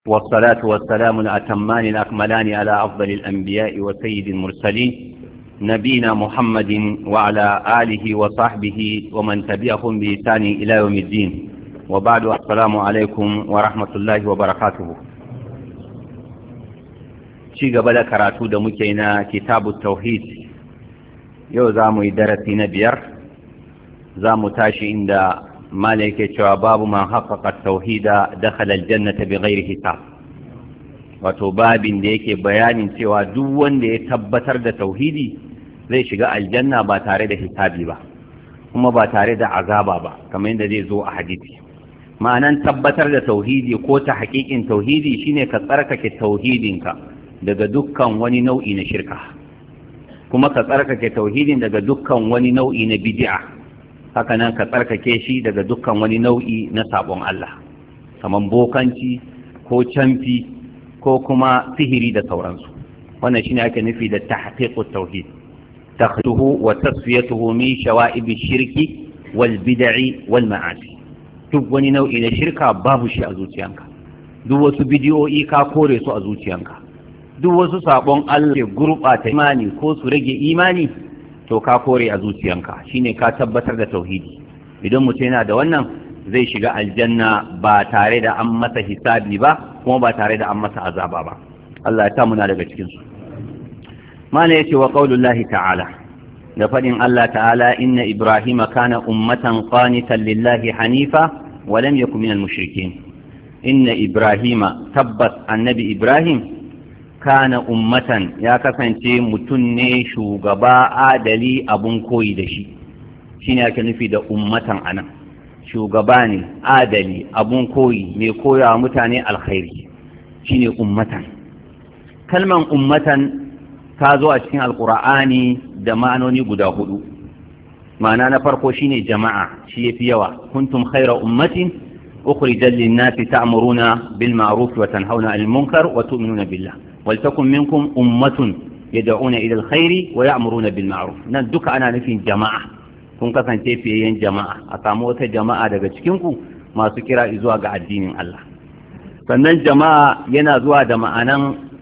والصلاة والسلام الأتمان الأكملان على أفضل الأنبياء وسيد المرسلين نبينا محمد وعلى آله وصحبه ومن تبعهم بإحسان إلى يوم الدين وبعد السلام عليكم ورحمة الله وبركاته شيء قبل كراتو دمكينا كتاب التوحيد يو زامو درسي نبير زامو تاشي عند mala yake cewa babu man haƙaƙa tauhida dakhala aljannata bighairi hisab wato babin da yake bayanin cewa duk wanda ya tabbatar da tauhidi zai shiga aljanna ba tare da hisabi ba kuma ba tare da azaba ba kamar yadda zai zo a hadisi ma'anan tabbatar da tauhidi ko ta haƙiƙin tauhidi shine ka tsarkake tauhidinka daga dukkan wani nau'i na shirka kuma ka tsarkake tauhidin daga dukkan wani nau'i na bid'a haka nan ka tsarkake shi daga dukkan wani nau'i na sabon Allah kamar bokanci ko camfi ko kuma sihiri da sauransu wannan shine ake nufi da tahqiqut tauhid takhtuhu wa tasfiyatuhu min shawa'ib shirki wal bid'i wal ma'asi duk wani nau'i na shirka babu shi a zuciyanka duk wasu bidiyoyi ka kore su a zuciyanka duk wasu sabon Allah ke gurɓata imani ko su rage imani to ka kore a zuciyanka shine ka tabbatar da tauhidi idan mutum yana da wannan zai shiga aljanna ba tare da an masa hisabi ba kuma ba tare da an masa azaba ba Allah ya muna daga cikin su mana yace wa qaulullahi ta'ala da fadin Allah ta'ala inna ibrahima kana ummatan qanitan lillahi hanifa wa lam yakun minal mushrikeen inna ibrahima tabbas annabi ibrahim kana ummatan ya kasance mutum ne shugaba adali abun koyi da shi shine ake nufi da ummatan anan shugaba ne adali abun koyi mai koya mutane alkhairi shine ummatan kalman ummatan ta zo a cikin alkur'ani da ma'anoni guda hudu ma'ana na farko shine jama'a shi yafi yawa kuntum khaira ummatin ukhrijat lin-nasi ta'muruna bil ma'ruf wa tanhauna 'anil munkar wa tu'minuna billah ولتكن منكم أمة يدعون إلى الخير ويأمرون بالمعروف nan duka ana nufin jama'a kun kasance fiyayyen jama'a a samu wata jama'a daga cikinku masu kira zuwa ga addinin Allah sannan jama'a yana zuwa da ma'anan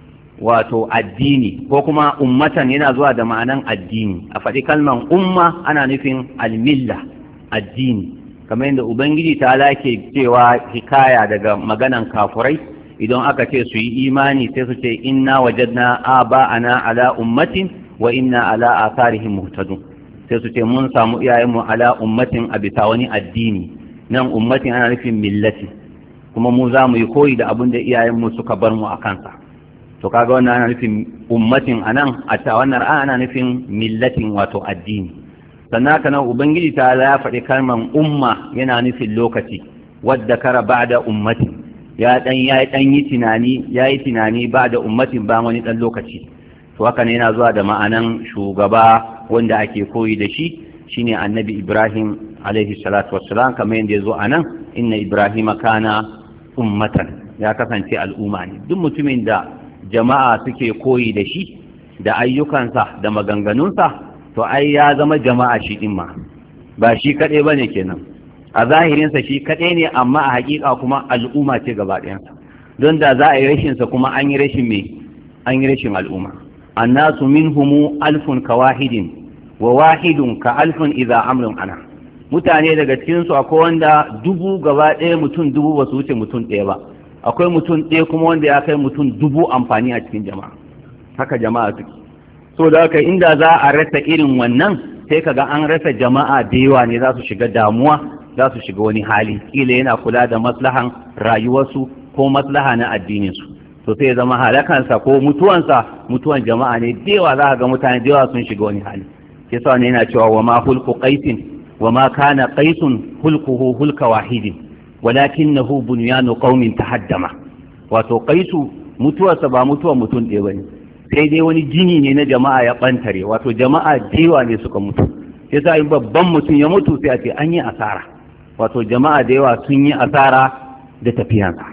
wato addini ko kuma ummatan yana zuwa da ma'anan addini a faɗi kalman umma ana nufin almilla addini kamar yadda ubangiji ta lake cewa hikaya daga maganan kafurai idan aka ce su yi imani sai su ce inna wajadna aba'ana ala ummatin wa inna ala atharihim muhtadun sai su ce mun samu iyayenmu ala ummatin a bisa wani addini nan ummatin ana nufin millati kuma mu za mu yi koyi da abin da iyayenmu suka bar mu a kansa to kaga wannan ana nufin ummatin anan a ta wannan ana nufin millatin wato addini sannan haka nan ubangiji ta ya faɗi kalman umma yana nufin lokaci wadda kara ba'da ummatin ya dan ya dan yi tunani ya yi tunani ba da ummatin ba wani dan lokaci to haka ne yana zuwa da ma'anan shugaba wanda ake koyi da shi shine annabi ibrahim alaihi salatu wassalam kamar yadda ya zo a nan inna ibrahim kana ummatan ya kasance al'umma ne duk mutumin da jama'a suke koyi da shi da ayyukansa da maganganunsa to ai ya zama jama'a shi din ma ba shi kaɗai ba ne kenan a zahirinsa shi kaɗai ne amma a haƙiƙa kuma al'umma ce gaba ɗayansa don da za a yi rashinsa kuma an yi rashin me an yi rashin al'umma annasu minhumu alfun ka wahidin wa wahidun ka alfun idza amrun ana mutane daga cikin su akwai wanda dubu gaba ɗaya mutum dubu ba su wuce mutum ɗaya ba akwai mutum ɗaya kuma wanda ya kai mutum dubu amfani a cikin jama'a haka jama'a suke so da haka inda za a rasa irin wannan sai kaga an rasa jama'a da yawa ne za su shiga damuwa za su shiga wani hali kila yana kula da maslahan rayuwarsu ko maslaha na addininsu to sai ya zama halakansa ko mutuwansa mutuwan jama'a ne dewa za ga mutane dewa sun shiga wani hali ke sa ne yana cewa wa ma hulku qaisin wa ma kana qaisun hulkuhu hulka wahidin walakinahu bunyanu qaumin tahaddama wato qaisu mutuwarsa ba mutuwar mutum ɗaya bane sai dai wani jini ne na jama'a ya bantare wato jama'a dewa ne suka mutu sai sa in babban mutum ya mutu sai a ce an yi asara wato jama'a da yawa sun yi asara da tafiyansa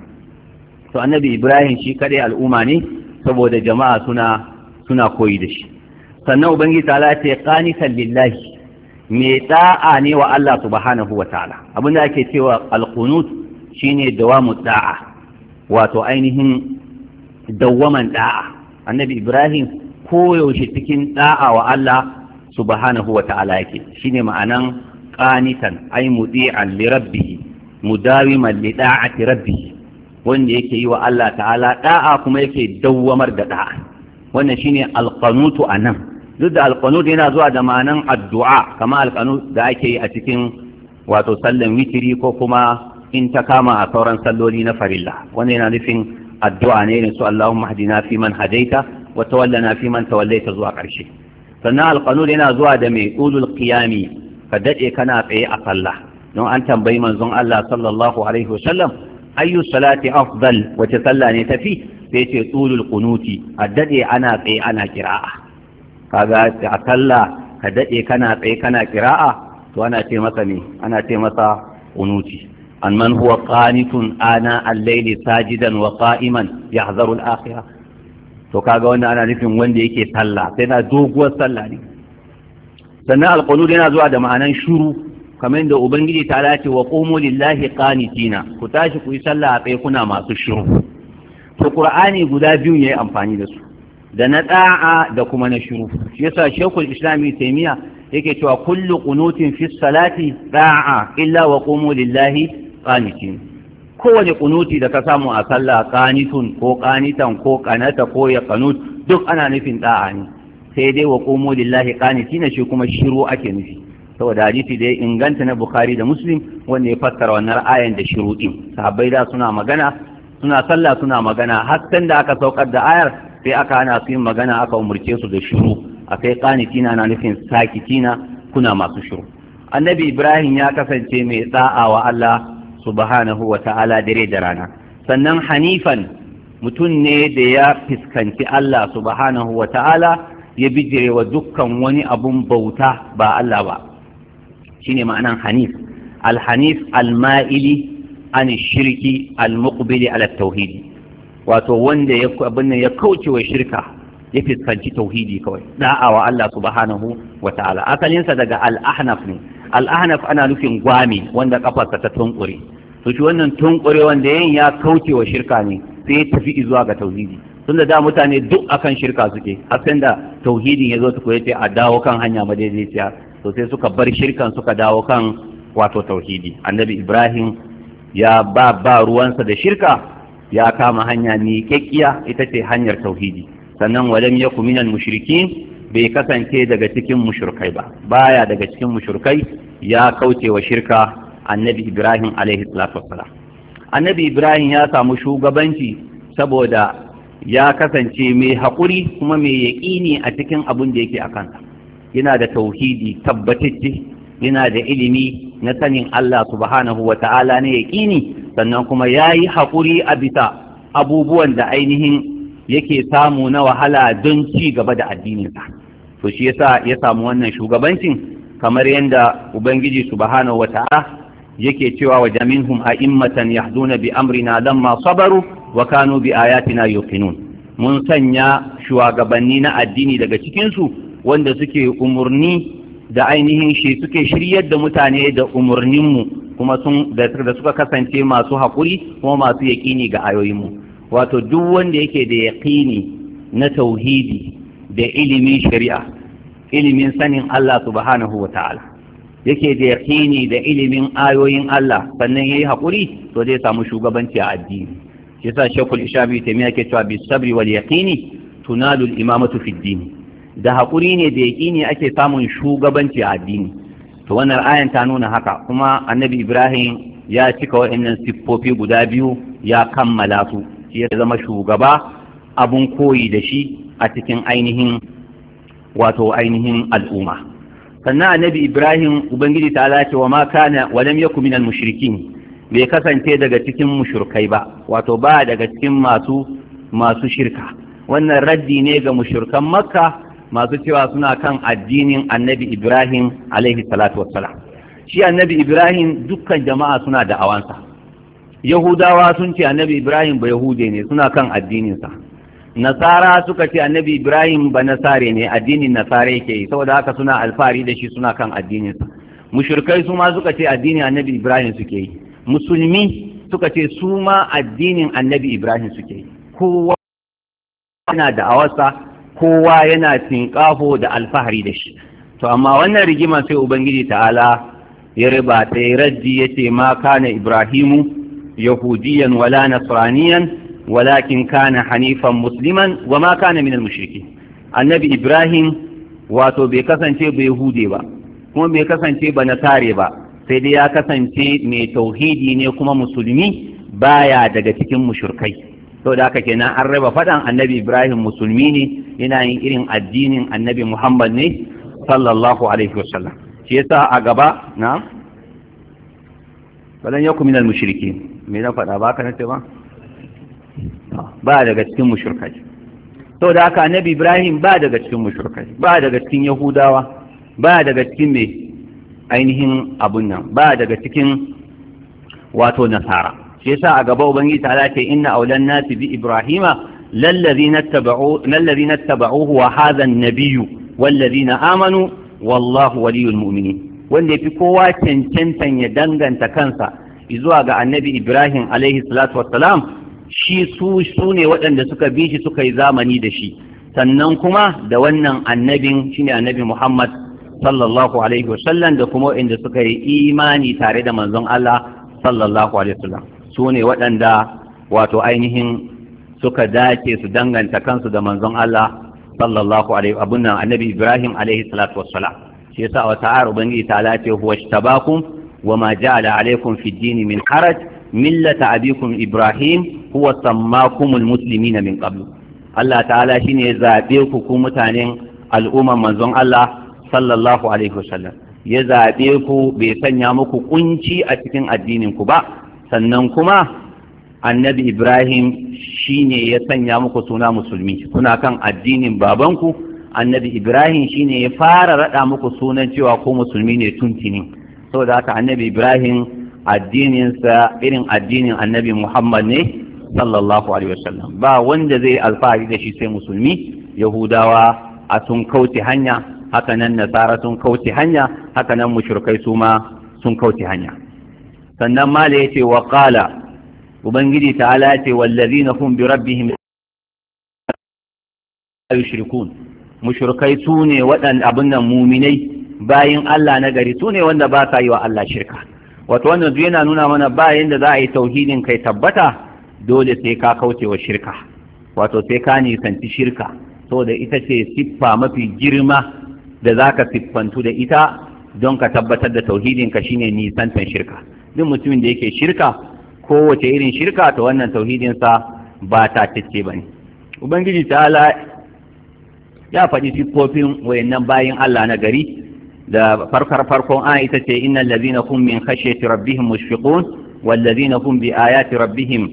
to annabi ibrahim shi kadai al'umma ne saboda jama'a suna suna koyi da shi sannan ubangiji ta'ala ce qanitan lillahi me da'a ne wa Allah subhanahu wa ta'ala abin da ake cewa alqunut shine dawamu da'a wato ainihin dawwaman da'a annabi ibrahim koyaushe cikin da'a wa Allah subhanahu wa ta'ala yake shine ma'anan qanitan ay mudi'an li rabbih mudawiman li da'ati rabbih wanda yake yi wa Allah ta'ala da'a kuma yake dawwamar da da'a wannan shine alqanutu anan duk da alqanut yana zuwa da ma'anan addu'a kama alqanut da ake yi a cikin wato sallan witiri ko kuma in ta kama a sauran salloli na farilla wannan yana nufin addu'a ne irin su Allahumma hadina fi man hadaita wa tawallana fi man tawallaita zuwa ƙarshe sannan alqanut yana zuwa da mai ulul qiyami ka dade kana tsaye a sallah don an tambayi manzon Allah sallallahu alaihi wasallam ayyu salati afdal wace sallah ne tafi sai ce ulul qunuti a dade ana tsaye ana kira'a kaga a sallah ka dade kana tsaye kana kira'a to ana ce masa ne ana ce masa qunuti an man huwa qanitun ana al-layli sajidan wa qa'iman yahzaru al-akhirah to kaga wannan ana nufin wanda yake sallah sai na doguwar sallah ne sannan alqanud yana zuwa da ma'anan shuru kamar da ubangiji ta dace wa qumu lillahi qanitina ku tashi ku yi sallah a tsaye kuna masu shuru to qur'ani guda biyu yayi amfani da su da na da'a da kuma na shuru shi yasa shekul islami taimiya yake cewa kullu qunutin fi salati da'a illa wa qumu lillahi qanitin kowane kunuti da ka samu a sallah qanitun ko qanitan ko qanata ko ya qanut duk ana nufin da'a ne sai dai wa qumu lillahi qanitin shi kuma shiru ake nufi saboda hadisi da ya inganta na bukhari da muslim wanda ya fassara wannan ayan da shiru din sahabbai da suna magana suna sallah suna magana har da aka saukar da ayar sai aka hana su yin magana aka umurce su da shiru akai qanitina na nufin sakitina kuna masu shiru annabi ibrahim ya kasance mai da'a wa Allah subhanahu wa ta'ala dare da rana sannan hanifan mutum ne da ya fuskanci Allah subhanahu wa ta'ala ya bijire wa dukkan wani abun bauta ba Allah ba shine ma'anan hanif alhanif alma'ili an shirki almuqbili ala tauhidi wato wanda ya abin ya kauce wa shirka ya fuskanci tauhidi kawai da'a wa Allah subhanahu wa ta'ala asalinsa daga al-ahnaf ne al-ahnaf ana nufin gwami wanda kafarsa ta tunkure to shi wannan tunkure wanda yayin ya kauce wa shirka ne sai ya tafi zuwa ga tauhidi tunda da mutane duk akan shirka suke har sai da tauhidin ya zo ta koyace a dawo kan hanya madaidaiciya to sai suka bar shirkan suka dawo kan wato tauhidi annabi ibrahim ya ba ba ruwansa da shirka ya kama hanya miƙaƙƙiya ita ce hanyar tauhidi sannan walam yaku minal mushrikin bai kasance daga cikin mushrikai ba baya daga cikin mushrikai ya kauce wa shirka annabi ibrahim alaihi salatu wassalam annabi ibrahim ya samu shugabanci saboda ya kasance mai haƙuri kuma mai yaƙini a cikin abin da yake a kansa yana da tauhidi tabbatacce yana da ilimi na sanin Allah subhanahu wa ta'ala na yaƙini sannan kuma ya yi haƙuri a bisa abubuwan da ainihin yake samu na wahala don ci gaba da addininsa to shi yasa ya samu wannan shugabancin kamar yadda ubangiji subhanahu wa ta'ala yake cewa wa jaminhum a'immatan yahduna bi amrina lamma sabaru wa kanu bi ayatina yuqinun mun sanya shugabanni na addini daga cikin su wanda suke umurni da ainihin shi suke shiryar da mutane da umurninmu kuma sun da suka kasance masu haƙuri kuma masu yaƙini ga ayoyinmu wato duk wanda yake da yaƙini na tauhidi da ilimin shari'a ilimin sanin Allah subhanahu wa ta'ala yake da yaƙini da ilimin ayoyin Allah sannan yayi haƙuri to zai samu shugabanci a addini shi yasa shekul ishabi taimiya ke cewa bis sabri wal yaqini tunalu al imamatu fi din da haƙuri ne da yaƙini ake samun shugabanci a addini to wannan ayan ta nuna haka kuma annabi ibrahim ya cika waɗannan siffofi guda biyu ya kammala su shi ya zama shugaba abun koyi da shi a cikin ainihin wato ainihin al'umma sannan annabi ibrahim ubangiji ta ce wa ma kana wa lam yakun minal mushrikin bai kasance daga cikin mushrikai ba wato ba daga cikin masu masu shirka wannan raddi ne ga mushrikan makka masu cewa suna kan addinin annabi ibrahim alaihi salatu wassalam shi annabi ibrahim dukkan jama'a suna da awansa yahudawa sun ce annabi ibrahim ba yahude ne suna kan addininsa nasara suka ce annabi ibrahim ba nasare ne addinin nasara yake yi saboda haka suna alfahari da shi suna kan addininsa mushrikai su ma suka ce addinin annabi ibrahim suke yi musulmi suka ce su ma addinin annabi ibrahim suke yi kowa yana da awarsa kowa yana tinƙafo da alfahari da shi to amma wannan rigima sai ubangiji ta'ala ya riba ta yi raddi ya ce ma kana ibrahimu yahudiyan wala nasraniyan walakin kana hanifan musliman wa ma kana minal mushriki annabi ibrahim wato bai kasance ba yahude ba kuma bai kasance ba nasare ba sai dai ya kasance mai tauhidi ne kuma musulmi baya daga cikin mushrikai to da haka kenan an raba faɗan annabi ibrahim musulmi ne yana yin irin addinin annabi muhammad ne sallallahu alaihi wasallam shi yasa a gaba na balan yaku minal mushrikin me na faɗa ba ka nace ba ba daga cikin mushrikai to da haka annabi ibrahim ba daga cikin mushrikai ba daga cikin yahudawa ba daga cikin me ainihin abun nan ba daga cikin wato nasara shi yasa a gaba ubangiji ta ce inna aulan nasi bi ibrahima lallazina tabau lallazina tabauhu wa hadha an-nabiyyu wallazina amanu wallahu waliyul mu'minin wanda yafi kowa cancantan ya danganta kansa zuwa ga annabi ibrahim alaihi salatu wassalam shi su su ne waɗanda suka bi shi suka yi zamani da shi sannan kuma da wannan annabin shine annabi muhammad sallallahu alaihi wasallam da kuma waɗanda suka yi imani tare da manzon allah sallallahu alaihi wasallam su ne waɗanda wato ainihin suka dace su danganta kansu da manzon Allah sallallahu alaihi abun nan annabi Ibrahim alaihi salatu wassalam shi yasa wa ta'ala ubangiji ta lace huwa tabakum wa ma ja'ala alaikum fi dini min haraj millata abikum Ibrahim huwa sammakumul muslimina min qablu Allah ta'ala shine ya zabe ku ku mutanen al'umman manzon Allah sallallahu alaihi wasallam ya zabe ku bai sanya muku kunci a cikin addinin ku ba sannan kuma annabi ibrahim shine ya sanya muku suna musulmi kuna kan addinin babanku annabi ibrahim shine ya fara rada muku sunan cewa ko musulmi ne tuntini saboda haka annabi ibrahim addininsa irin addinin annabi muhammad ne sallallahu alaihi wasallam ba wanda zai alfahari da shi sai musulmi yahudawa a sun kauce hanya haka nan nasara sun kauce hanya haka nan mushrikai su ma sun kauce hanya sannan mala yace wa qala ubangiji ta'ala yace wallazina hum bi rabbihim yushrikun mushrikai su ne waɗanda abin nan muminai bayin Allah na gari su ne wanda ba sa yi wa Allah shirka wato wannan duk yana nuna mana ba yanda za a yi tauhidin kai tabbata dole sai ka kauce wa shirka wato sai ka nisanci shirka saboda ita ce siffa mafi girma da za ka siffantu da ita don ka tabbatar da tauhidin ka shine nisantan shirka duk mutumin da yake shirka kowace irin shirka to wannan tauhidinsa ba ta cece ba ne ubangiji ta'ala ya faɗi siffofin wayannan bayin Allah na gari da farkar farkon an ita ce innal ladhina hum min khashyati rabbihim mushfiqun wal ladhina hum bi ayati rabbihim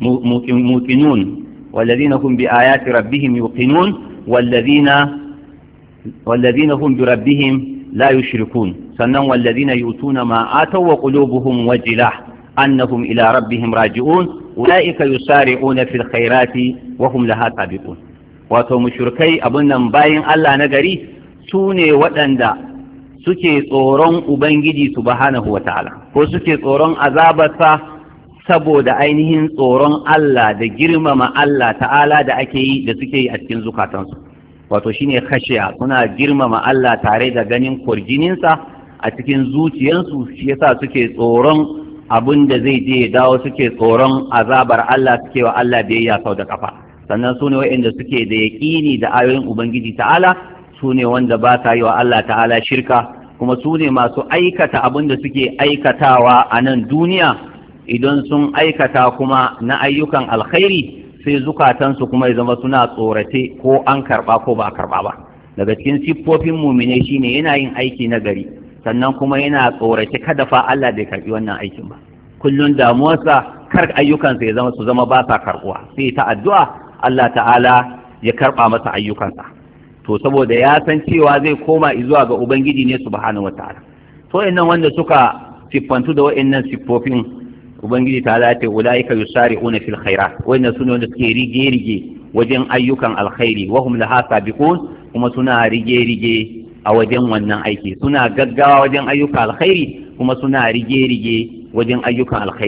muqinun wal ladhina hum bi ayati rabbihim yuqinun wal ladhina wal ladhina hum bi rabbihim la yushrikun sannan wal ladhina yutuna ma ataw wa qulubuhum wajilah annahum ila rabbihim raji'un ulaika yusari'una fil khairati wa hum laha sabiqun wato mushrikai abun nan bayin Allah na gari su ne waɗanda suke tsoron Ubangiji subhanahu wa ta'ala ko suke tsoron azabarsa saboda ainihin tsoron Allah da girmama Allah ta'ala da ake yi da suke yi a cikin zukatansu wato shine khashiya suna girmama Allah tare da ganin kurjininsa a cikin zuciyansu shi yasa suke tsoron abin da zai je dawo suke tsoron azabar Allah suke wa Allah biyayya sau da kafa sannan su ne waɗanda suke da yaƙini da ayoyin Ubangiji ta'ala su ne wanda ba sa yi wa Allah ta'ala shirka kuma su ne masu aikata abin da suke aikatawa a nan duniya idan sun aikata kuma na ayyukan alkhairi sai zukatansu kuma ya zama suna tsorace ko an karɓa ko ba a karɓa ba daga cikin siffofin mumine shine yana yin aiki na gari sannan kuma yana tsorace kada fa Allah bai karɓi wannan aikin ba kullun damuwarsa kar ayyukansa ya zama su zama ba sa karɓuwa sai ta addu'a Allah ta'ala ya karɓa masa ayyukansa to saboda ya san cewa zai koma zuwa ga ubangiji ne subhanahu wataala to wayannan wanda suka siffantu da wayannan siffofin ubangiji ta ce ulaika yusari'una fil khairat wayannan sune wanda suke rige rige wajen ayyukan alkhairi wa hum laha sabiqun kuma suna rige rige a wajen wannan aiki suna gaggawa wajen ayyukan alkhairi kuma suna rige rige wajen ayyukan alkhairi ne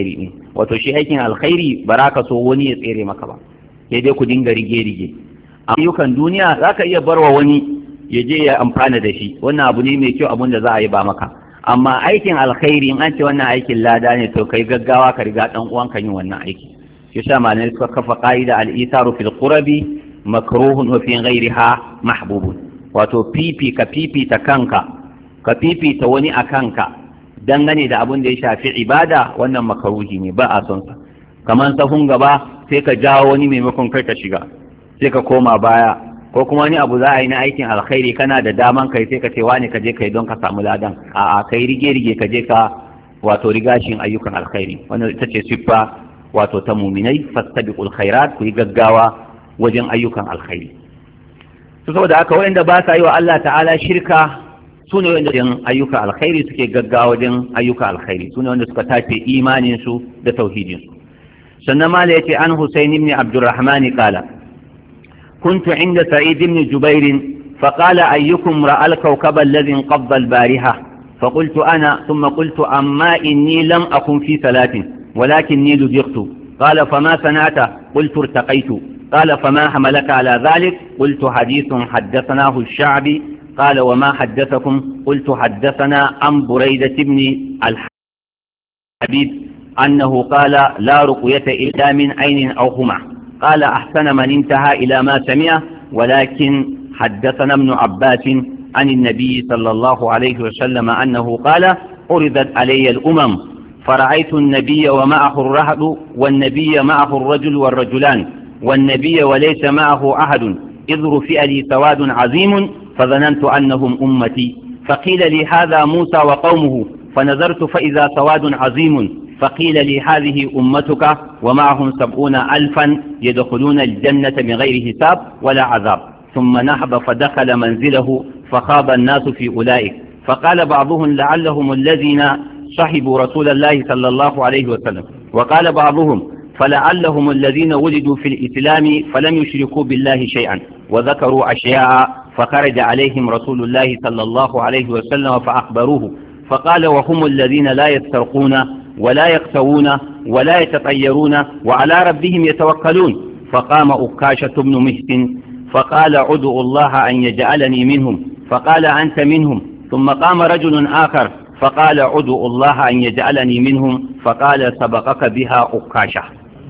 wato shi aikin alkhairi ba za ka so wani ya tsere maka ba sai dai ku dinga rige-rige ayyukan duniya za ka iya barwa wani ya je ya amfana da shi wannan abu ne mai kyau abun da za a yi ba maka amma aikin alkhairi in an ce wannan aikin lada ne to kai gaggawa ka riga dan uwanka yin wannan aiki shi yasa malamai suka kafa qa'ida al-isaru fil qurabi makruhun wa fi ghayriha mahbubun wato fifi ka fifita kanka ka fifita wani a kanka dangane da abun da ya shafi ibada wannan makaruhi ne ba a son sa kamar sahun gaba sai ka jawo wani maimakon kai ka shiga sai ka koma baya ko kuma wani abu za a yi na aikin alkhairi kana da daman kai sai ka ce wani ka je kai don ka samu ladan a'a kai rige rige ka je ka wato rigashin ayyukan alkhairi wannan ita ce siffa wato ta muminai fastabiqul khairat ku yi gaggawa wajen ayyukan alkhairi to saboda haka wanda ba sa yi wa Allah ta'ala shirka su ne wanda wajen ayyukan alkhairi suke gaggawa wajen ayyukan alkhairi su ne wanda suka tace imanin su da tauhidin su sannan mala yace an Husayn ibn Abdurrahman qala كنت عند سعيد بن جبير فقال أيكم رأى الكوكب الذي انقض البارحة فقلت أنا ثم قلت أما إني لم أكن في صلاة ولكني لدغت قال فما صنعت قلت ارتقيت قال فما حملك على ذلك قلت حديث حدثناه الشعبي قال وما حدثكم قلت حدثنا عن بريدة بن الحبيب أنه قال لا رقية إلا من عين أو خمع قال أحسن من انتهى إلى ما سمع ولكن حدثنا ابن عباس عن النبي صلى الله عليه وسلم أنه قال عرضت علي الأمم فرأيت النبي ومعه الرهد والنبي معه الرجل والرجلان والنبي وليس معه أحد إذ رفئ لي سواد عظيم فظننت أنهم أمتي فقيل لي هذا موسى وقومه فنظرت فإذا سواد عظيم فقيل لي هذه أمتك ومعهم سبعون ألفا يدخلون الجنة بغير حساب ولا عذاب ثم نهب فدخل منزله فخاب الناس في أولئك فقال بعضهم لعلهم الذين صحبوا رسول الله صلى الله عليه وسلم وقال بعضهم فلعلهم الذين ولدوا في الإسلام فلم يشركوا بالله شيئا وذكروا أشياء فخرج عليهم رسول الله صلى الله عليه وسلم فأخبروه فقال وهم الذين لا يسترقون ولا يقتوون ولا يتطيرون وعلى ربهم يتوكلون فقام أكاشة بن مهت فقال عدوا الله أن يجعلني منهم فقال أنت منهم ثم قام رجل آخر فقال عدوا الله أن يجعلني منهم فقال سبقك بها أكاشة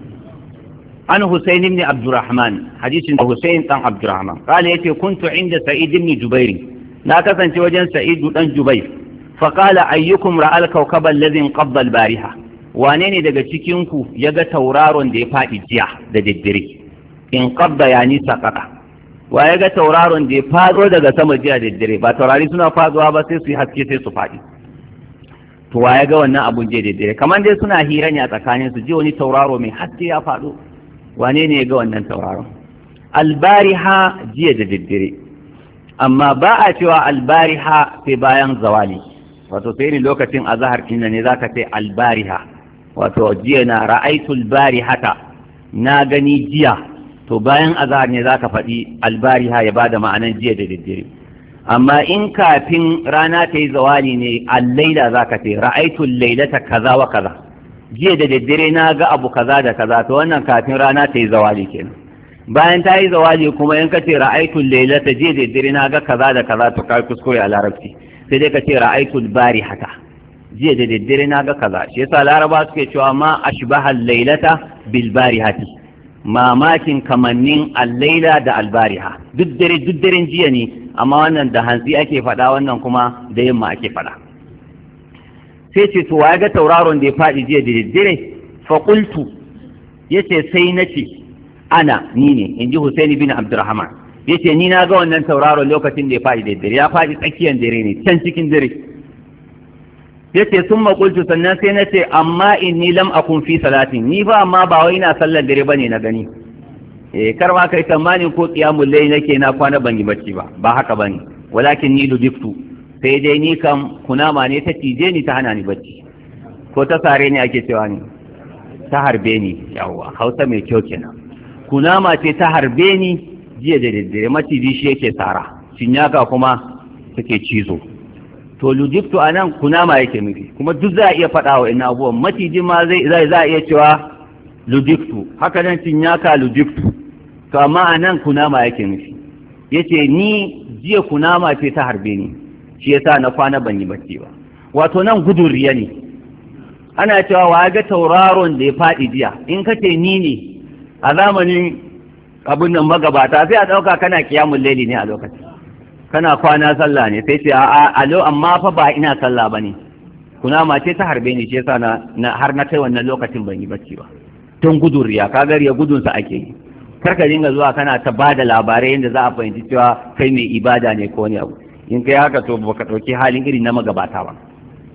عن حسين بن عبد الرحمن حديث حسين بن عبد الرحمن قال يتي كنت عند سعيد بن جبير لا كسنت وجن سعيد بن جبير فقال أيكم رأى الكوكب الذي انقض البارحة wane ne daga cikinku ya ga tauraron da ya faɗi jiya da daddare in qabda ya nisa ƙasa wa ya ga tauraron da ya faɗo daga sama jiya da daddare ba taurari suna faɗuwa ba sai su yi haske sai su faɗi to wa ya ga wannan abun jiya da daddare kamar dai suna hira ne a tsakanin su ji wani tauraro mai haske ya faɗo wane ne ya ga wannan tauraron albariha jiya da daddare amma ba a cewa albariha sai bayan zawali wato sai ne lokacin azahar kinna ne zaka ce albariha wato jiya na ra'aitul barihata na gani jiya to bayan azahar ne zaka faɗi albariha ya bada ma'anan jiya da daddare amma in kafin rana ta yi zawali ne allaila zaka ce ra'aitul lailata kaza wa kaza jiya da daddare na ga abu kaza da kaza to wannan kafin rana ta yi zawali kenan bayan ta yi zawali kuma in ka ce ra'aitul lailata jiya da daddare na ga kaza da kaza to kai kuskure a larabci sai dai ka ce ra'aitul bari haka jiya da daddare na ga kaza shi yasa laraba suke cewa ma ashbaha lailata bil barihati mamakin kamannin al-laila da al-bariha duk dare duk daren jiya ne amma wannan da hantsi ake faɗa wannan kuma da yamma ake faɗa sai ce to ya ga tauraron da ya faɗi jiya da daddare fa qultu yace sai nace ana ni ne inji Husaini bin Abdurrahman yace ni na ga wannan tauraron lokacin da ya faɗi da dare ya faɗi tsakiyar dare ne can cikin dare yace sun makultu sannan sai na ce amma inni lam akun fi salatin ni ba amma ba wai ina sallar dare bane na gani eh kar ma kai tsammanin ko qiyamul layl nake na kwana ban yi bacci ba ba haka bane walakin ni ludiftu sai dai ni kam kunama ne ta cije ni ta hana ni bacci ko ta sare ni ake cewa ni ta harbe ni yawa hausa mai kyau kenan kunama ce ta harbe ni jiya da daddare maciji shi yake tsara cinyaka kuma suke cizo to lujiktu a nan kunama yake nufi kuma duk za a iya faɗa wa ina abubuwan maciji ma zai za a iya cewa lujiktu haka nan cinyaka lujiktu to amma a nan kunama yake nufi yace ni jiya kunama ce ta harbe ni shi yasa na kwana ban yi bacci ba wato nan gudun riya ne ana cewa wa ga tauraron da ya faɗi jiya in ka ce ni ne a zamanin abin nan magabata sai a ɗauka kana kiyamun laili ne a lokacin kana kwana sallah ne sai ce a alo amma fa ba ina sallah bane kuna ma ce ta harbe ni shi yasa na har na kai wannan lokacin ban yi bacci ba don gudun riya ka ga riya gudun sa ake yi kar ka dinga zuwa kana ta bada labarai yadda za a fahimci cewa kai mai ibada ne ko wani abu in kai haka to baka ɗauki halin irin na magabata ba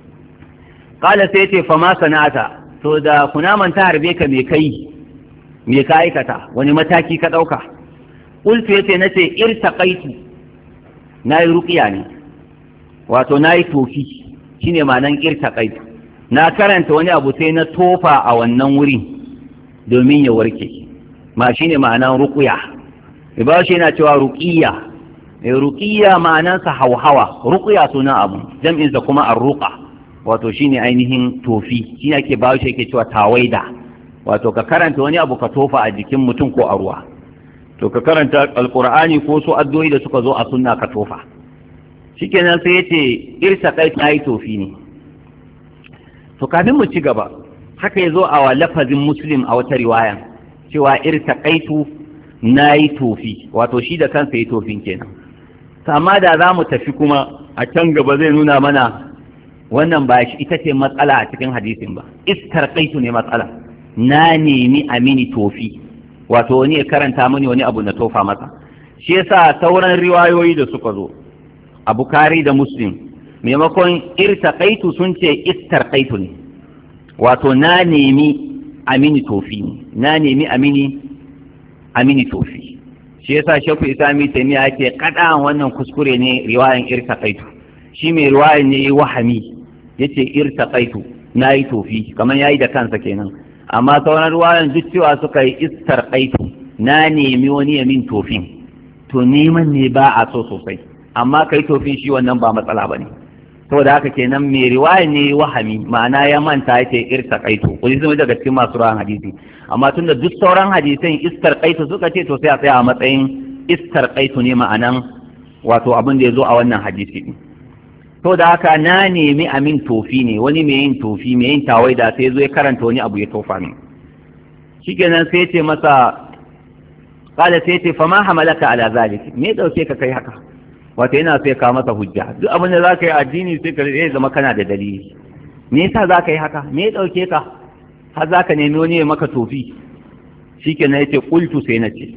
kala sai ce fa ma sana'ata to da kunaman ta harbe ka me kai me ka aikata wani mataki ka ɗauka qultu yace nace irtaqaitu na yi ruƙiya ne wato na yi tofi shi ne ma'anan ƙirta ƙai na karanta wani abu sai na tofa a wannan wuri domin ya warke ma shi ne ma'anan ruƙuya ba shi yana cewa ruƙiya mai ruƙiya ma'anansa hauhawa ruƙuya suna abu jam'insa kuma an ruƙa wato shi ne ainihin tofi shi ne ake ba shi yake cewa tawaida wato ka karanta wani abu ka tofa a jikin mutum ko a ruwa to ka karanta alkur'ani ko su addu'o'i da suka zo a sunna ka tofa shikenan sai yace irsa kai ta yi tofi ne to kafin mu ci gaba haka yazo a wa lafazin muslim a wata riwaya cewa irsa kaitu na yi tofi wato shi da kansa yi tofin kenan amma da za mu tafi kuma a can gaba zai nuna mana wannan ba shi ita ce matsala a cikin hadisin ba iskar kaitu ne matsala na nemi amini tofi wato wani ya karanta mini wani abu na tofa masa shi yasa sauran riwayoyi da suka zo a bukari da muslim maimakon irtaqaitu sun ce istarqaitu ne wato na nemi amini tofi ne na nemi amini amini tofi shi yasa shafu isami taimiya yake kada wannan kuskure ne riwayan irtaqaitu shi mai riwayan ne wahami yace irtaqaitu na yi tofi kamar yayi da kansa kenan amma sauran ruwayan duk cewa suka yi istar ƙaitu na nemi wani ya min tofin to neman ne ba a so sosai amma kai tofin shi wannan ba matsala ba ne saboda haka kenan mai riwaya ne wahami ma'ana ya manta ya ce irta ƙaitu kuli sun daga cikin masu ruwan hadisi amma tunda duk sauran hadisan istar ƙaitu suka ce to sai a tsaya a matsayin istar ƙaitu ne ma'anan wato abin da ya zo a wannan hadisi din to da haka na nemi amin tofi ne wani mai yin tofi mai yin tawaida sai zo ya karanta wani abu ya tofa min shikenan sai ce masa kala sai ce fama hamalaka ala zalik me dauke ka kai haka wato yana sai ka masa hujja duk abin da zaka yi addini sai ka zai zama kana da dalili me yasa zaka yi haka me dauke ka har zaka nemi wani ya maka tofi shikenan yace qultu sai nace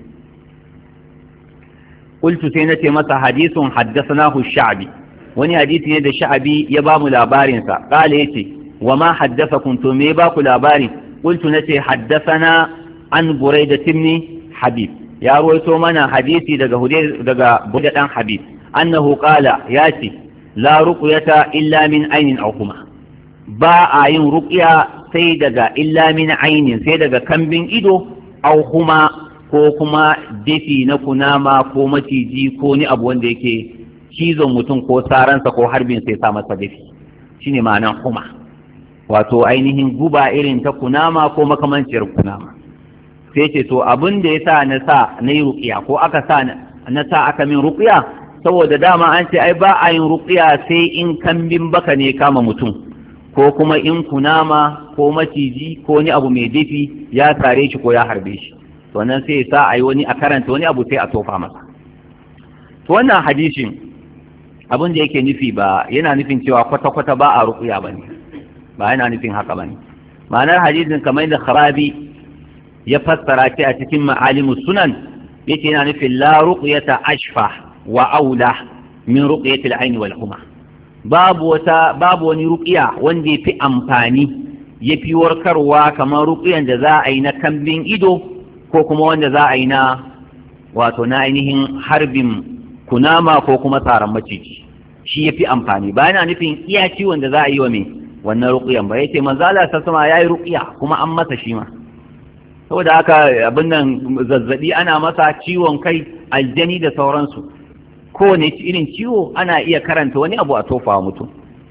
qultu sai nace masa hadithun haddathanahu ash-sha'bi wani hadisi ne da sha'abi ya ba mu labarinsa ƙala ya ce wa ma haddasa kuntu me ba ku labari qultu nace haddathana an buraida timni habib ya ruwaito mana hadisi daga hude daga buraida dan habib annahu qala ya ce la ruqyata illa min ainin aw kuma ba a yin ruqya sai daga illa min ainin sai daga kambin ido aw kuma ko kuma dafi na kunama ko maciji ko ni abu wanda yake cizon mutum ko saransa ko harbin sai sa masa dafi shine ma'anan kuma wato ainihin guba irin ta kunama ko makamanciyar kunama sai ce to abin da ya sa na sa na yi ruƙiya ko aka sa na sa aka min ruƙiya saboda dama an ce ai ba a yin ruƙiya sai in kambin baka ne kama mutum ko kuma in kunama ko maciji ko wani abu mai dafi ya sare shi ko ya harbe shi to nan sai ya sa a yi wani a karanta wani abu sai a tofa masa to wannan hadisin abin da yake nufi ba yana nufin cewa kwata-kwata ba a ruƙuya ba ne ba yana nufin haka ba ne ma'anar hadisin kamar da kharabi ya fassara ce a cikin ma'alimu sunan yace yana nufin la ruqyata ashfa wa aula min ruqyati al-ayn wal huma babu wata babu wani ruqya wanda yafi amfani yafi warkarwa kamar ruqyan da za a yi na kambin ido ko kuma wanda za a yi na wato na ainihin harbin kunama ko kuma tsaron maciji shi ya fi amfani ba yana nufin iya ciwon da za a yi wa mai wannan ruƙiyan ba yace manzo Allah sassama yayi ruƙiya kuma an masa shi ma saboda haka abin nan zazzabi ana masa ciwon kai aljani da sauransu kowane irin ciwo ana iya karanta wani abu a tofa wa mutum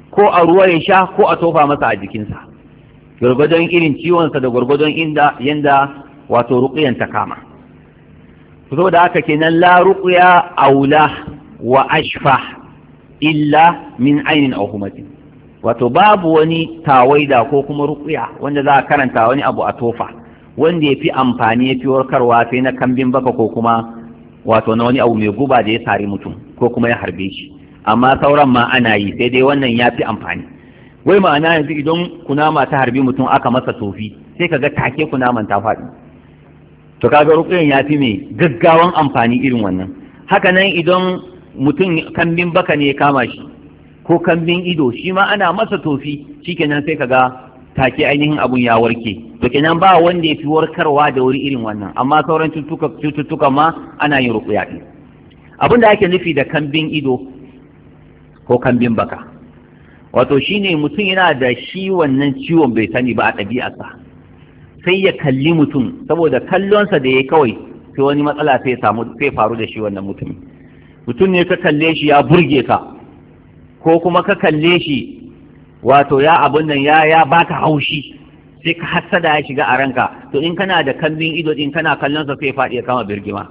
ko a ruwa ya sha ko a tofa masa a jikinsa gwargwadon irin ciwonsa da gwargwadon inda yanda wato ruƙiyan ta kama so da haka kenan la ruqya aula wa ashfa illa min ainin aw humatin wato babu wani tawaida ko kuma ruqya wanda za a karanta wani abu a tofa wanda ya fi amfani ya fi warkarwa sai na kambin baka ko kuma wato na wani abu mai guba da ya sari mutum ko kuma ya harbe shi amma sauran ma ana yi sai dai wannan ya fi amfani wai ma'ana yanzu idan kunama ta harbi mutum aka masa tofi sai ka ga take kunaman ta faɗi to kaga rukuyan ya fi mai gaggawan amfani irin wannan haka nan idan mutum kambin baka ne ya kama shi ko kambin ido shi ma ana masa tofi shikenan sai kaga take ainihin abun ya warke to kenan ba wanda ya fi warkarwa da wuri irin wannan amma sauran cututtuka ma ana yin rukuya ɗin abin da ake nufi da kambin ido ko kambin baka wato shine mutum yana da shi wannan ciwon bai sani ba a ɗabi'arsa sai ya kalli mutum saboda kallonsa da ya kawai sai wani matsala sai samu sai faru da shi wannan mutumin mutum ne ka kalle shi ya burge ka ko kuma ka kalle shi wato ya abun nan ya ya baka haushi sai ka hassada ya shiga a ranka to in kana da kambin ido din kana kallon sa sai faɗi ya kama birgima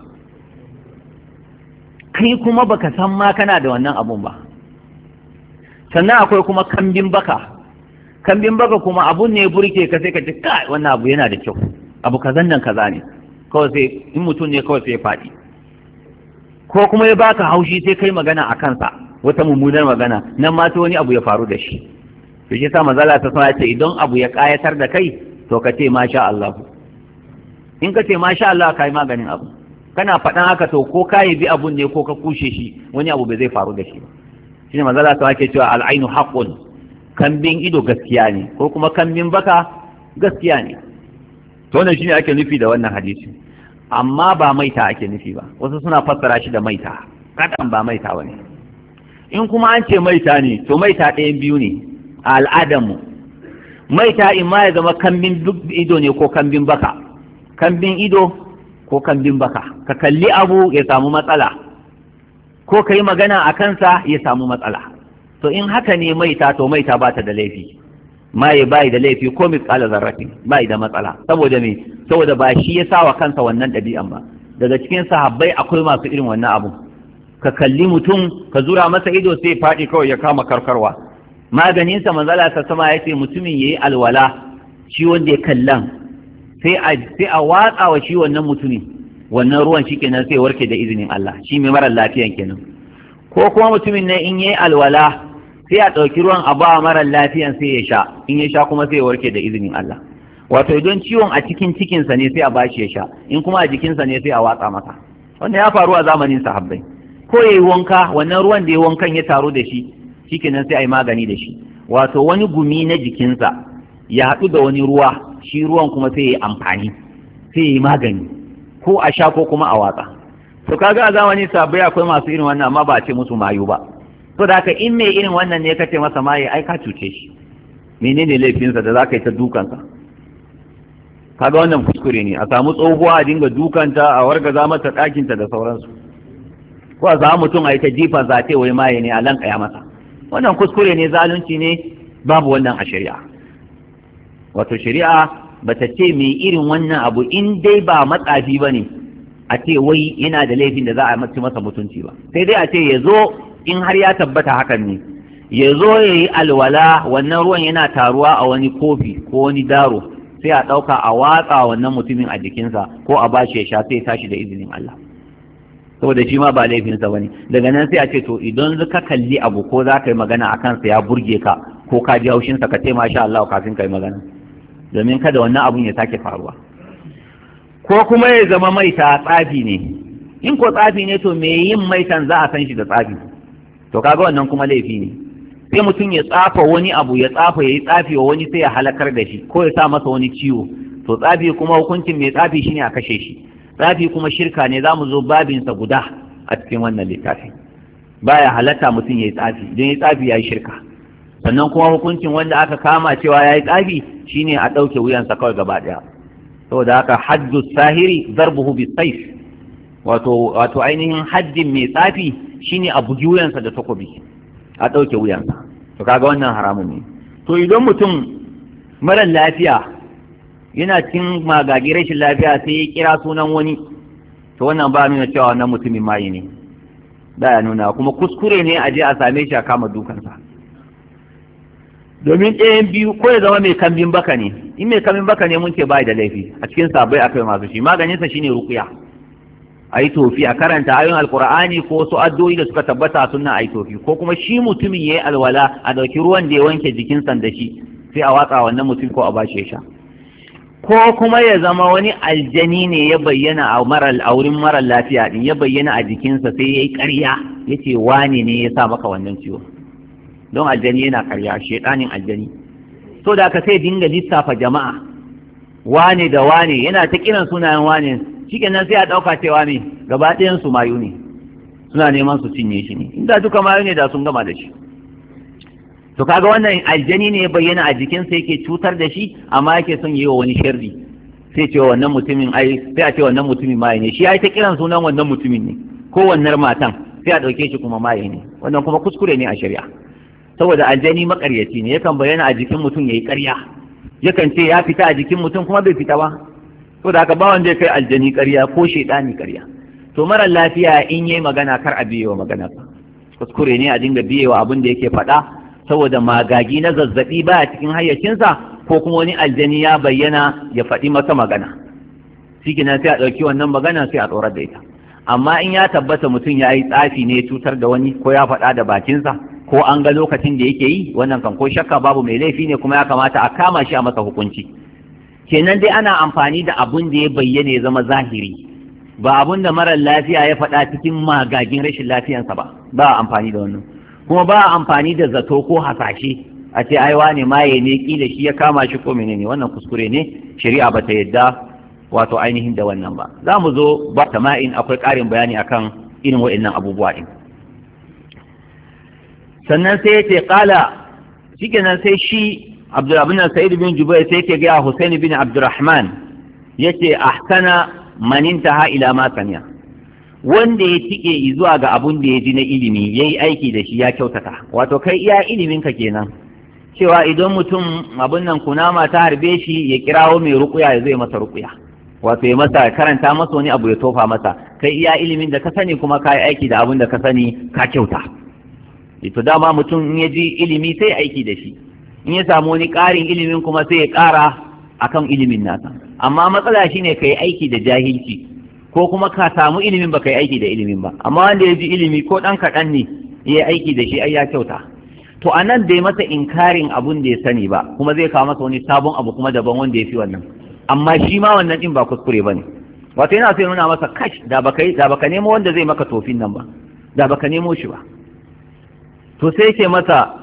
kai kuma baka san ma kana da wannan abun ba sannan akwai kuma kambin baka kambin baka kuma abun ne burke ka sai ka ce kai wannan abu yana da kyau abu kazan nan kaza ne kawai sai in mutum ne kawai sai ya faɗi ko kuma ya baka haushi sai kai magana a kansa wata mummunar magana nan ma sai wani abu ya faru da shi to shi sa mazala ta sama ce idan abu ya kayatar da kai to ka ce masha Allah in ka ce masha Allah kai maganin abu kana faɗan haka to ko ka yi bi abun ne ko ka kushe shi wani abu bai zai faru da shi ba shine mazala ta ke cewa al'ainu haqqun kambin ido gaskiya ne ko kuma kambin baka gaskiya ne to wannan shine ake nufi da wannan hadisi amma ba maita ake nufi ba wasu suna fassara shi da maita kadan ba maita bane in kuma an ce maita ne to maita ɗayan biyu ne a al'adarmu maita in ma ya zama kambin ido ne ko kambin baka kambin ido ko kambin baka ka kalli abu ya samu matsala ko ka yi magana a kansa ya samu matsala to in haka ne maita to maita ba ta da laifi maye bai da laifi ko misƙala zarrafi bai da matsala saboda me saboda ba shi ya sa wa kansa wannan ɗabi'an ba daga cikin sahabbai akwai masu irin wannan abu ka kalli mutum ka zura masa ido sai faɗi kawai ya kama karkarwa maganinsa manzala ta sama ya ce mutumin ya yi alwala shi wanda ya kallan sai a watsa wa shi wannan mutumin wannan ruwan shi kenan sai warke da izinin Allah shi mai marar lafiyan kenan ko kuma mutumin ne in yayi alwala sai a ɗauki ruwan a ba marar lafiyan sai ya sha in ya sha kuma sai ya warke da izinin Allah wato idan ciwon a cikin cikinsa ne sai a bashi ya sha in kuma a jikinsa ne sai a watsa masa wannan ya faru a zamanin sahabbai ko yayi wanka wannan ruwan da ya wankan ya taru da shi shikenan sai a yi magani da shi wato wani gumi na jikinsa ya haɗu da wani ruwa shi ruwan kuma sai ya yi amfani sai ya yi magani ko a sha ko kuma a watsa to kaga a zamani sabai akwai masu irin wannan amma ba a ce musu mayu ba to da haka in mai irin wannan ne ka ce masa maye ai ka cuce shi menene laifinsa da za ka yi ta dukansa kaga wannan kuskure ne a samu tsohuwa a dinga dukanta a wargaza mata ɗakinta da sauransu ko a samu mutum a yi ta jifa za ta wai maye ne a lankaya masa wannan kuskure ne zalunci ne babu wannan a shari'a wato shari'a bata ce mai irin wannan abu in dai ba matsafi ba ne a ce wai yana da laifin da za a mace masa mutunci ba sai dai a ce ya zo in har ya tabbata hakan ne ya zo ya yi alwala wannan ruwan yana taruwa a wani kofi ko wani daro sai a ɗauka a watsa wannan mutumin a jikinsa ko a bashi ya sha sai tashi da izinin Allah saboda shi ma ba laifinsa ba ne daga nan sai a ce to idan ka kalli abu ko za ka yi magana a kansa ya burge ka ko ka ji haushinsa ka ce masha Allah kafin ka yi magana domin kada wannan abun ya sake faruwa ko kuma ya zama maita tsafi ne in ko tsafi ne to me yin maitan za a san shi da tsafi to kaga wannan kuma laifi ne sai mutum ya tsafa wani abu ya tsafa ya yi tsafi wa wani sai ya halakar da shi ko ya sa masa wani ciwo to tsafi kuma hukuncin mai tsafi shine a kashe shi tsafi kuma shirka ne za mu zo babinsa guda a cikin wannan littafi baya halatta mutum ya yi tsafi don ya tsafi ya yi shirka sannan kuma hukuncin wanda aka kama cewa ya yi tsafi shine a ɗauke wuyansa kawai gaba ɗaya saboda haka haddu sahiri zarbuhu bi saif wato wato ainihin haddin mai tsafi shine a bugi wuyansa da takobi a ɗauke wuyansa to kaga wannan haramun ne to idan mutum mara lafiya yana cin magagi rashin lafiya sai ya kira sunan wani to wannan ba nuna cewa wannan mutumin maye ne da ya nuna kuma kuskure ne a je a same shi a kama dukansa domin ɗayan biyu ko ya zama mai kambin baka ne in mai kambin baka ne mun ce bai da laifi a cikin sabai akai masu shi maganinsa shine rukuya a yi tofi a karanta ayoyin alkur'ani ko wasu addu'o'i da suka tabbata sunna a yi tofi ko kuma shi mutumin ya yi alwala a ɗauki ruwan da ya wanke jikinsa da shi sai a watsa wannan mutum ko a bashi ya sha ko kuma ya zama wani aljani ne ya bayyana a marar a wurin marar lafiya din ya bayyana a jikinsa sai ya yi ƙarya ya ce wane ne ya sa maka wannan ciwo don aljani yana ƙarya shaiɗanin aljani so da aka sai dinga lissafa jama'a wane da wane yana ta kiran sunayen wane shikenan sai a ɗauka cewa ne gaba ɗayan su mayu ne suna neman su cinye shi ne inda duka mayu ne da sun gama da shi to kaga wannan aljani ne ya bayyana a jikinsa yake cutar da shi amma yake son yi wa wani sharri sai ce wannan mutumin ai sai a ce wannan mutumin maye ne shi ya yi ta kiran sunan wannan mutumin ne ko wannan matan sai a ɗauke shi kuma maye ne wannan kuma kuskure ne a shari'a saboda aljani makaryaci ne yakan bayyana a jikin mutum yayi ƙarya yakan ce ya fita a jikin mutum kuma bai fita ba to da haka ba wanda ya kai aljani ƙarya ko shaidani ƙarya to mara lafiya in yayi magana kar a biyewa magana kuskure ne a dinga biyewa abin da yake faɗa saboda magagi na zazzabi baya cikin hayyacinsa ko kuma wani aljani ya bayyana ya faɗi masa magana shikenan sai a ɗauki wannan magana sai a tsorar da ita amma in ya tabbata mutum ya yi tsafi ne cutar da wani ko ya faɗa da bakinsa ko an ga lokacin da yake yi wannan kan ko shakka babu mai laifi ne kuma ya kamata a kama shi a masa hukunci kenan dai ana amfani da abun da ya bayyana ya zama zahiri ba abun da marar lafiya ya faɗa cikin magagin rashin lafiyansa ba ba a amfani da wannan kuma ba a amfani da zato ko hasashe a ce ai wane maye ne kila shi ya kama shi ko menene wannan kuskure ne shari'a ba ta yadda wato ainihin da wannan ba za mu zo ba tama'in akwai ƙarin bayani akan irin waɗannan abubuwa ɗin sannan sai ya ce ƙala shikenan sai shi abdulrahman sa'id bin jubair sai ke gaya husaini bin abdurrahman ya ce ahsana man intaha ila ma sami'a wanda ya tike zuwa ga abun da ya ji na ilimi yayi aiki da shi ya kyautata wato kai iya ilimin ka kenan cewa idan mutum abun nan kunama ta harbe shi ya kirawo mai rukuya ya zai masa rukuya wato ya masa karanta masa wani abu ya tofa masa kai iya ilimin da ka sani kuma ka yi aiki da abun da ka sani ka kyauta to dama mutum in ya ji ilimi sai aiki da shi in ya samu wani ƙarin ilimin kuma sai ya ƙara akan ilimin nasa amma matsala shine ka yi aiki da jahilci ko kuma ka samu ilimin ba ka yi aiki da ilimin ba amma wanda ya ji ilimi ko ɗan kaɗan ne ya yi aiki da shi ai ya kyauta to a nan bai masa inkarin abun da ya sani ba kuma zai kawo masa wani sabon abu kuma daban wanda ya fi wannan amma shi ma wannan ɗin ba kuskure ba ne wato yana so ya nuna masa kash da baka da baka nemo wanda zai maka tofin nan ba da baka nemo shi ba to sai ke masa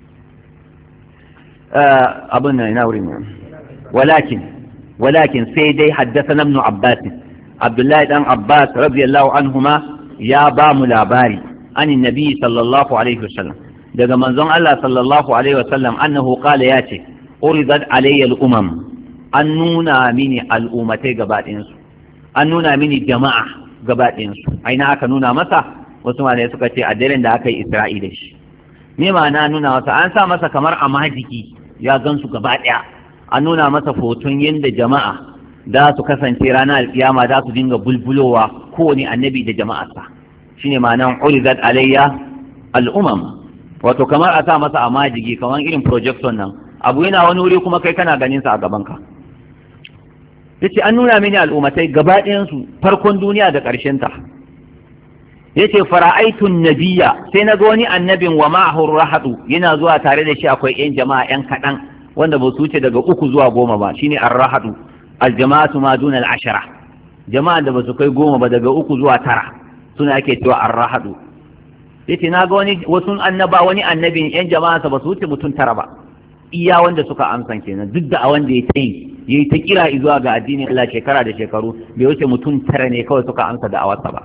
abin nan ina wurin walakin walakin sai dai haddasa ibn abbas abdullahi dan abbas radiyallahu anhuma ya ba mu labari anin nabi sallallahu alaihi wasallam daga manzon Allah sallallahu alaihi wasallam annahu qala ya ce uridat alayya al-umam an nuna mini al'ummatai gaba ɗayansu an nuna mini jama'a gaba ɗayansu aina aka nuna masa wasu malai suka ce a daren da aka yi isra'i da shi me ma'ana nuna masa an sa masa kamar a majiki ya gansu gaba ɗaya an nuna masa hoton yadda jama'a za su kasance ranar alkiyama za su dinga bulbulowa kowane annabi da jama'arsa shine ma'anan uridat alayya al'umam wato kamar a sa masa a majigi kamar irin projection nan abu yana wani wuri kuma kai kana ganin sa a gaban ka yace an nuna mini al'ummatai gaba ɗayansu farkon duniya da ƙarshen ta yace fara'aitun nabiyya sai na ga wani annabin wa ma'ahu rahadu yana zuwa tare da shi akwai yan jama'a yan kaɗan wanda ba su wuce daga uku zuwa goma ba shine ar-rahadu al-jama'atu ma duna al-ashara jama'a da ba su kai goma ba daga uku zuwa tara suna ake cewa ar-rahadu yace na ga wani wasu annaba wani annabin yan jama'a ba su wuce mutum tara ba iya wanda suka amsan kenan duk da a wanda ya tayi yayi ta kira zuwa ga addinin Allah shekara da shekaru bai wuce mutum tara ne kawai suka amsa da awarsa ba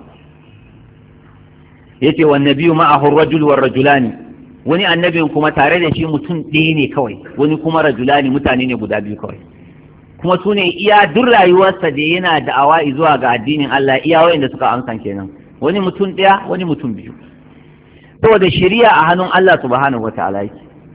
yace wan nabiyyu ma'ahu ar-rajul war rajulani wani annabin kuma tare da shi mutum ɗaya ne kawai wani kuma rajulani mutane ne guda biyu kawai kuma su ne iya duk rayuwarsa da yana da'awa zuwa ga addinin Allah iya wayanda suka amsa kenan wani mutum ɗaya wani mutum biyu saboda shari'a a hannun Allah subhanahu wataala yake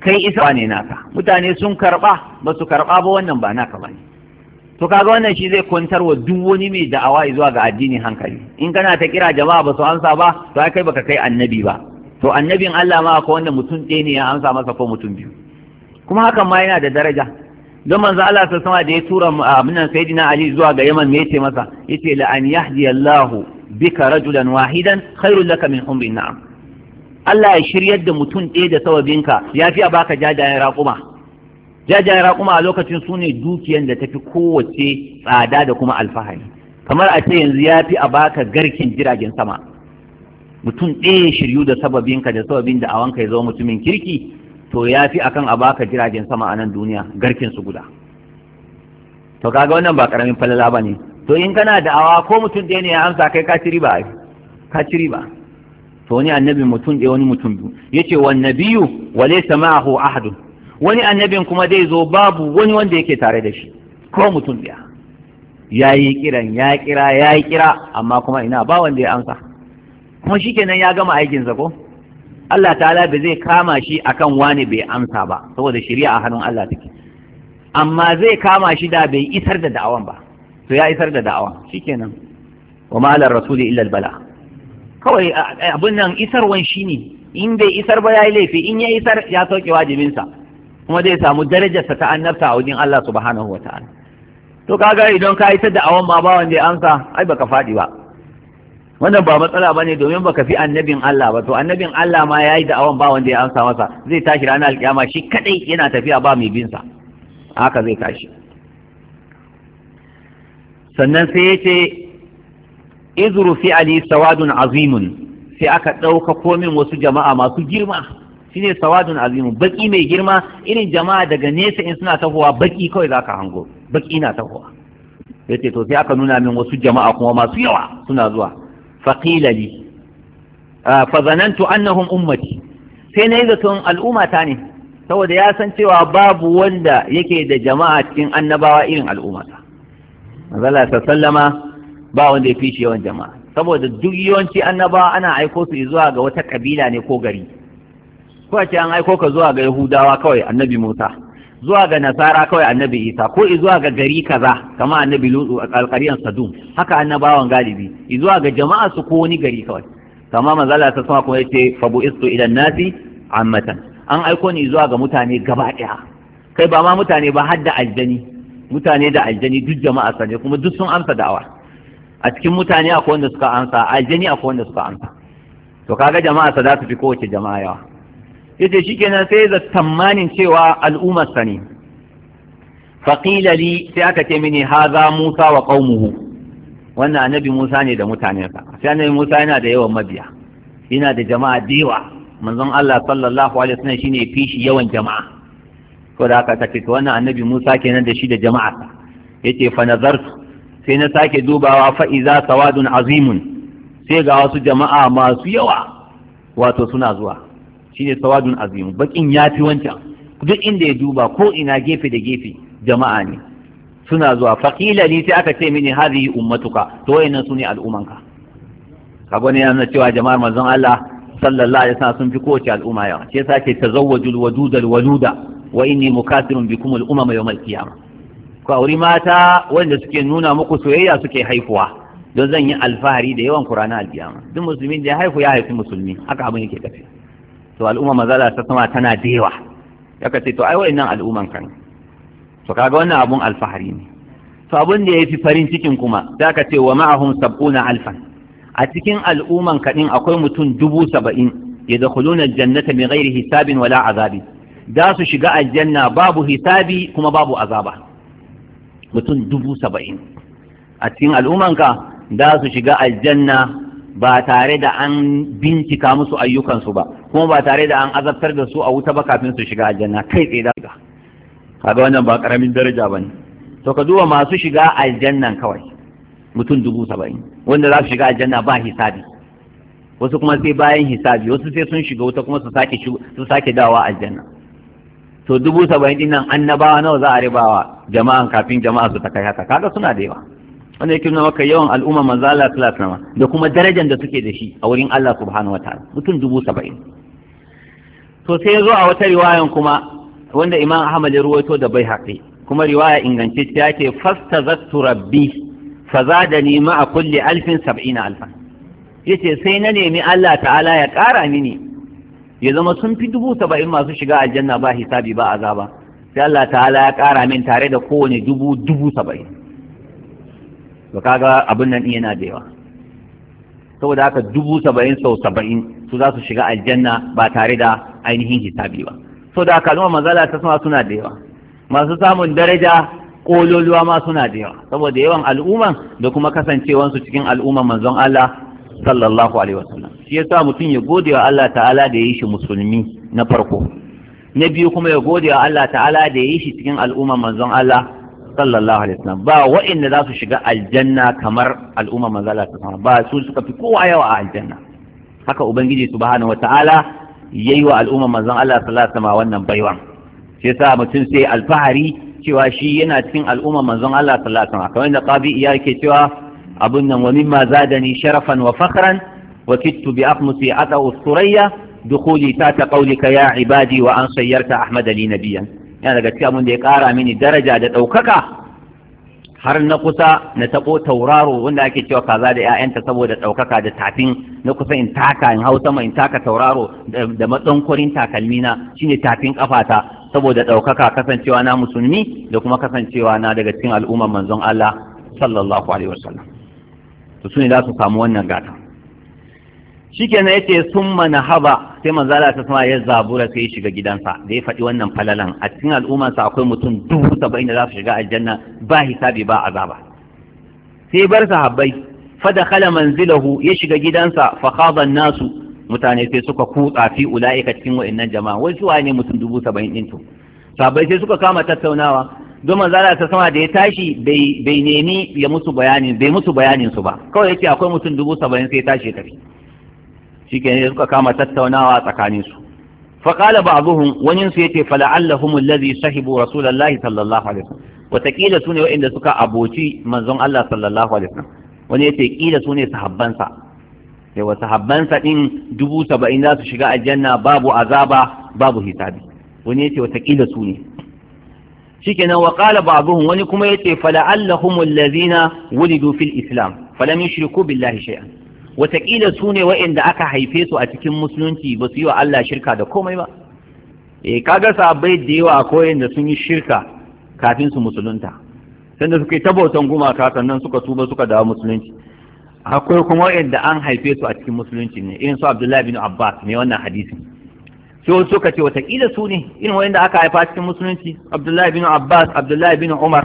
kai isa ne naka mutane sun karba ba su karba ba wannan ba naka bane to kaga wannan shi zai kwantar wa duk wani mai da'awa zuwa ga addini hankali in kana ta kira jama'a ba su amsa ba to ai kai baka kai annabi ba to annabin Allah ma ko wanda mutum ɗaya ne ya amsa masa ko mutum biyu kuma hakan ma yana da daraja don manzo Allah ta sama da ya tura aminan sayyidina Ali zuwa ga Yaman me yace masa yace la an yahdi Allah bika rajulan wahidan khairul laka min umri na'am Allah ya shiryar da mutum ɗaya da sawabinka ya fi a baka jajayen raƙuma jajayen raƙuma a lokacin su ne dukiyan da tafi kowace tsada da kuma alfahari kamar a ce yanzu ya fi a baka garkin jiragen sama mutum ɗaya shiryu da sababinka da sababin da awanka ya zama mutumin kirki to ya fi akan a baka jiragen sama a nan duniya garkin su guda to kaga wannan ba karamin falala ba ne to in kana da awa ko mutum ɗaya ne ya amsa kai ka ci riba ka ci riba to wani annabi mutum ɗaya wani mutum biyu yace wan nabiyyu wa laysa ma'ahu ahadun wani annabin kuma zai zo babu wani wanda yake tare da shi ko mutum ɗaya yayi kiran ya kira yayi kira amma kuma ina ba wanda ya amsa kuma shikenan ya gama aikinsa ko Allah ta'ala bai zai kama shi akan wani bai amsa ba saboda shari'a a hannun Allah take amma zai kama shi da bai isar da da'awan ba to ya isar da da'awa shikenan wa ma'alar rasuli illa bala kawai abin nan isarwan shine in bai isar ba yayi laifi in ya isar ya sauke wajibinsa kuma zai samu darajarsa ta annabta a wajen Allah subhanahu wa ta'ala to kaga idan ka isar da awan ma ba wanda ya amsa ai baka faɗi ba wannan ba matsala bane domin baka fi annabin Allah ba to annabin Allah ma yayi da awan ba wanda ya amsa masa zai tashi ranar alkiyama shi kadai yana tafiya ba mai bin sa haka zai tashi sannan sai yace izru fi ali sawadun azimun sai aka ɗauka komin wasu jama'a masu girma shine sawadun azimun baki mai girma irin jama'a daga nesa in suna tahowa baki kawai zaka hango baki na tahowa yace to sai aka nuna min wasu jama'a kuma masu yawa suna zuwa faqila li fa zanantu annahum ummati sai na yi zaton al'ummata ne saboda ya san cewa babu wanda yake da jama'a cikin annabawa irin al'ummata manzala sallama ba wanda ya fi shi yawan jama'a saboda duk yawanci annabawa ana aiko su zuwa ga wata kabila ne ko gari ko ce an aiko ka zuwa ga yahudawa kawai annabi musa zuwa ga nasara kawai annabi isa ko zuwa ga gari kaza kama annabi lutu a alƙaryan sadum haka annabawan galibi zuwa ga jama'a su ko wani gari kawai kama manzala ta sama kuma yace fa bu'istu ila nasi ammatan an aiko ni zuwa ga mutane gaba ɗaya kai ba ma mutane ba har da aljani mutane da aljani duk jama'a sane kuma duk sun amsa da'awa a cikin mutane akwai wanda suka amsa aljani akwai wanda suka amsa to kaga jama'a sa za su fi kowace jama'a yawa yace shikenan sai da tamanin cewa al'ummar sa ne faqila li sai aka ce mini haza Musa wa qaumuhu wannan annabi Musa ne da mutanensa sai annabi Musa yana da yawan mabiya yana da jama'a da yawa manzon Allah sallallahu alaihi wasallam shine fi shi yawan jama'a ko da aka ce to wannan annabi Musa kenan da shi da jama'a yace fa nazartu sai na sake dubawa fa iza sawadun azimun sai ga wasu jama'a masu yawa wato suna zuwa shine sawadun azimun bakin yafi wancan duk inda ya duba ko ina gefe da gefe jama'a ne suna zuwa faqila ni sai aka ce mini hadhihi ummatuka to wayannan sune al'ummanka kaga ne yana cewa jama'ar manzon Allah sallallahu alaihi wasallam sun fi kowace al'umma yawa sai yasa ke tazawwajul wadudal waluda wa inni mukasirun bikum al-umama yawm al-qiyamah ku auri mata wanda suke nuna muku soyayya suke haifuwa don zan yi alfahari da yawan Qur'ana al-qiyama duk musulmin da ya haifu ya haifi musulmi haka abin yake tafi to al'umma mazala ta sama tana da yawa yaka ce to ai wa'annan al'umman kan to kaga wannan abun alfahari ne to abun da yafi farin cikin kuma da ka ce wa ma'ahum sab'una alfan a cikin al'umman kaɗin akwai mutum dubu saba'in ya da jannata mai gairi hisabin wala azabi da su shiga aljanna babu hisabi kuma babu azaba mutum dubu saba'in a cikin al'ummanka da su shiga aljanna ba tare da an bincika musu ayyukansu ba kuma ba tare da an azabtar da su a wuta ba kafin su shiga aljanna kai tsaye da shiga kaga wannan ba karamin daraja bane to ka duba masu shiga aljannan kawai mutum dubu saba'in wanda za su shiga aljanna ba hisabi wasu kuma sai bayan hisabi wasu sai sun shiga wuta kuma su sake su sake dawa aljanna to dubu saba'in din nan annabawa nawa za a ribawa jama'an kafin jama'a su ta kai haka kaga suna da yawa wanda yake nuna maka yawan al'umma manzo Allah sallallahu alaihi da kuma darajar da suke da shi a wurin Allah subhanahu wataala mutum dubu saba'in to sai ya zo a wata riwayan kuma wanda imam ahmad ya ruwaito da bai haƙi kuma riwaya ingantacciya ce fastazattu rabbi fazadani ma'a kulli alfin sab'ina alfan yace sai na nemi Allah ta'ala ya ƙara mini ya zama sun fi dubu saba'in masu shiga aljanna ba hisabi ba azaba sai Allah ta'ala ya ƙara min tare da kowane dubu dubu saba'in to kaga abin nan yana da yawa saboda haka dubu saba'in sau saba'in su za su shiga aljanna ba tare da ainihin hisabi ba saboda haka kalmar manzala ta sama suna da yawa masu samun daraja kololuwa ma suna da yawa saboda yawan al'umman da kuma kasancewansu cikin al'umman manzon Allah sallallahu alaihi wasallam shi yasa mutum ya gode wa Allah ta'ala da ya yi shi musulmi na farko na biyu kuma ya gode wa Allah ta'ala da ya yi shi cikin al'umman manzon Allah sallallahu alaihi wasallam ba wa'inda za su shiga aljanna kamar al'umman manzon Allah sallallahu ba su suka fi kowa yawa a aljanna haka ubangiji subhanahu wata'ala yayi wa al'umman manzon Allah sallallahu alaihi wasallam wannan baiwan shi yasa mutum sai alfahari cewa shi yana cikin al'umman manzon Allah sallallahu alaihi wasallam kamar da qabi iya yake cewa abun nan wa mimma zadani sharafan wa fakhran wa kittu bi aqmusi ata usturayya dukhuli ta ta qawlika ya ibadi wa an sayyarta ahmad li nabiyyan yana daga cikin abin da ya kara mini daraja da daukaka har na kusa na tabo tauraro wanda ake cewa kaza da ƴaƴanta saboda daukaka da tafin na kusa in taka in hausa mai in taka tauraro da matsankurin takalmina shine tafin kafata saboda daukaka kasancewa na musulmi da kuma kasancewa na daga cikin al'umman manzon Allah sallallahu alaihi wasallam to su ne za su samu wannan gata shikenan yace summa nahaba sai manzo Allah ta sama ya zabura sai ya shiga gidansa da ya faɗi wannan falalan a cikin al'ummarsa akwai mutum dubu saba'in da za su shiga aljanna ba hisabi ba azaba sai bar sahabbai fa dakhala manzilahu ya shiga gidansa fa khaba nasu mutane sai suka kutsa fi ulaika cikin wa'annan jama'a wai su ne mutum dubu saba'in din to sahabbai sai suka kama tattaunawa don manzala ta sama da ya tashi bai nemi ya musu bayanin bai musu bayanin su ba kawai yace akwai mutum dubu saba'in sai tashi tafi shikenan suka kama tattaunawa tsakanin su fa qala ba'dhum wani su yace fala'allahum alladhi sahibu rasulullahi sallallahu alaihi wasallam wataƙila su ne waɗanda suka aboci manzon Allah sallallahu alaihi wasallam wani yace kila su ne sahabbansa yawa sahabbansa din dubu saba'in za su shiga aljanna babu azaba babu hisabi wani yace wataƙila su ne shikenan wa qala ba'dhum wani kuma yace fala'allahum alladhina wulidu fil islam falam yushriku billahi shay'an wataƙila su ne wa'inda aka haife su a cikin musulunci ba su yi wa Allah shirka da komai ba eh kaga sahabbai da yawa akwai da sun yi shirka kafin su musulunta sanda suka yi ta bautan gumaka sannan suka tuba suka dawo musulunci akwai kuma wa'inda an haife su a cikin musulunci ne irin su Abdullahi bin Abbas ne wannan hadisin sai suka ce watakila su ne irin wanda aka haifa cikin musulunci abdullahi bin abbas abdullahi bin umar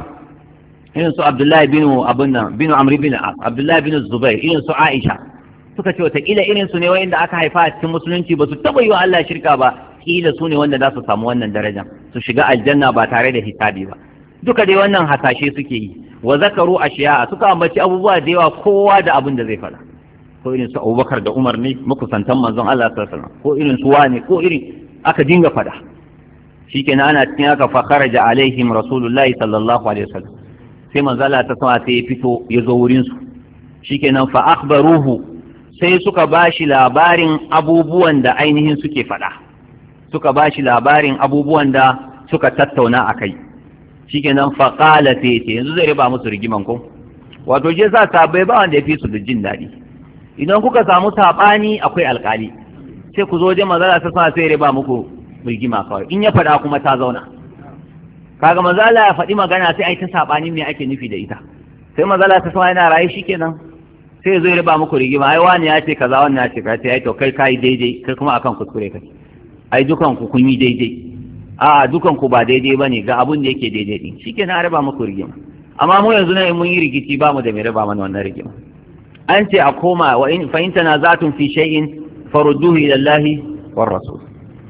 irin su abdullahi bin abun nan bin amri bin abdullahi bin zubair irin su aisha suka ce watakila irin su ne wanda aka haifa a cikin musulunci ba su taba yi wa Allah shirka ba kila su ne wanda za su samu wannan daraja su shiga aljanna ba tare da hisabi ba duka dai wannan hasashe suke yi wa zakaru ashiya suka ambaci abubuwa da yawa kowa da abin da zai faɗa ko irin su abubakar da umar ne makusantan manzon Allah sallallahu alaihi wasallam ko irin su wane ko irin aka dinga fada shikenan ana cikin haka fa kharaja alaihim rasulullahi sallallahu alaihi wasallam sai manzo Allah ta sama sai ya fito ya zo wurin su shikenan fa akhbaruhu sai suka bashi labarin abubuwan da ainihin suke fada suka bashi labarin abubuwan da suka tattauna akai shikenan fa qala sai yanzu zai riba musu rigiman ko wato je sa sabai ba wanda ya fi su da jin daɗi idan kuka samu saɓani akwai alƙali sai ku zo wajen manzala ta sa sai riba muku rigima kawai in ya faɗa kuma ta zauna kaga manzala ya faɗi magana sai ai ta saɓani me ake nufi da ita sai manzala ta sa yana raye shikenan sai zai riba muku rigima ai wani ya ce kaza wannan ya ce kaza sai ai to kai kai daidai kai kuma akan kuskure kai ai dukan ku kun yi daidai a dukan ku ba daidai bane ga abun da yake daidai din shikenan a riba muku rigima amma mu yanzu ne mun yi rikici ba mu da mai riba mana wannan rigima an ce a koma wa in fa in tanazatun fi shay'in farudduhu ila Allah war rasul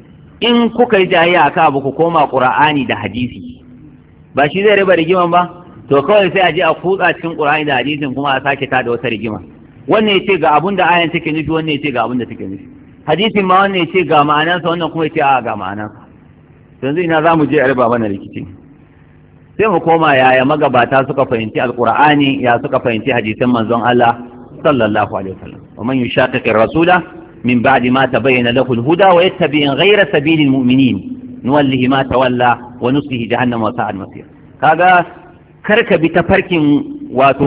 in kuka yi jayayya akan abu ku koma qur'ani da hadisi ba shi zai riba rigiman ba to kawai sai a je a kutsa cikin qur'ani da hadisin kuma a sake ta da wata rigima wannan yace ga abun da ayan take nufi wannan yace ga abun da take nufi hadisin ma wannan yace ga ma'anansa wannan kuma yace a ga ma'anansa yanzu ina za mu je a riba mana rikici sai mu koma yaya magabata suka fahimci alqur'ani ya suka fahimci hadisin manzon Allah sallallahu alaihi wasallam wa man yushaqiqir rasula min ba'di ma tabayyana lahu al-huda wa yattabi ghayra sabili al-mu'minin nuwallihi ma tawalla wa nuslihi jahannama wa sa'at masir kaga karka bi ta farkin wato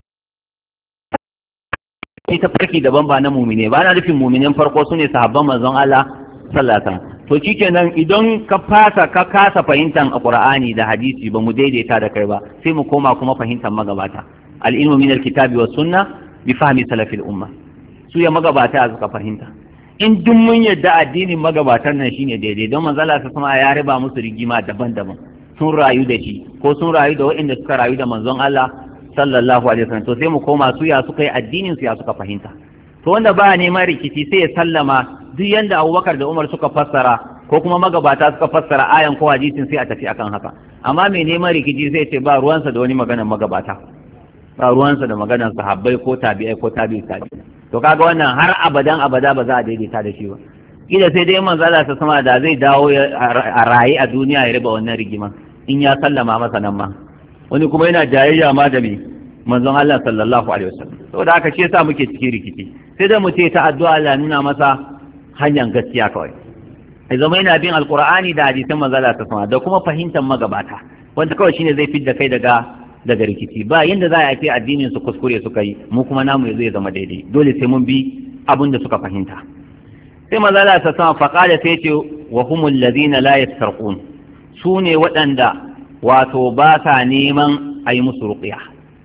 ni ta farki daban ba na mumine ba na nufin muminen farko su ne sahabban manzon Allah sallallahu alaihi wasallam to shikenan idan ka fasa ka kasa fahimtar alqur'ani da hadisi ba mu daidaita da kai ba sai mu koma kuma fahimtar magabata al-ilmu min al-kitabi was sunna bi fahmi salafil umma su ya magabata suka fahimta in duk mun yadda addinin magabatan nan shine daidai don manzon Allah sama ya riba musu rigima daban-daban sun rayu da shi ko sun rayu da waɗanda suka rayu da manzon Allah sallallahu alaihi wasallam to sai mu koma su ya suka yi addinin su ya suka fahimta to wanda ba neman rikici sai ya sallama duk yanda Abubakar da Umar suka fassara ko kuma magabata suka fassara ayan ko hadisin sai a tafi akan haka amma mai neman rikici sai ce ba ruwansa da wani maganar magabata ba ruwansa da maganar sahabbai ko tabi'ai ko tabi'i tabi'i to kaga wannan har abadan abada ba za a daidaita da shi ba kila sai dai manzo Allah ta sama da zai dawo a raye a duniya ya riba wannan rigima in ya sallama masa nan ma wani kuma yana jayayya ma da me manzon Allah sallallahu alaihi wasallam saboda haka shi yasa muke cikin rikici sai da mu ce ta addu'a Allah nuna masa hanyar gaskiya kawai ya zama yana bin alqur'ani da hadisan manzon Allah ta sama da kuma fahimtar magabata wanda kawai shine zai fidda kai daga daga rikici ba yanda za a yi addinin su kuskure suka yi mu kuma namu zai zama daidai dole sai mun bi abin da suka fahimta sai manzon Allah ta sama faqala sai ce wa humul ladina la yastarqun su ne waɗanda wato ba sa neman a yi musu ruƙiya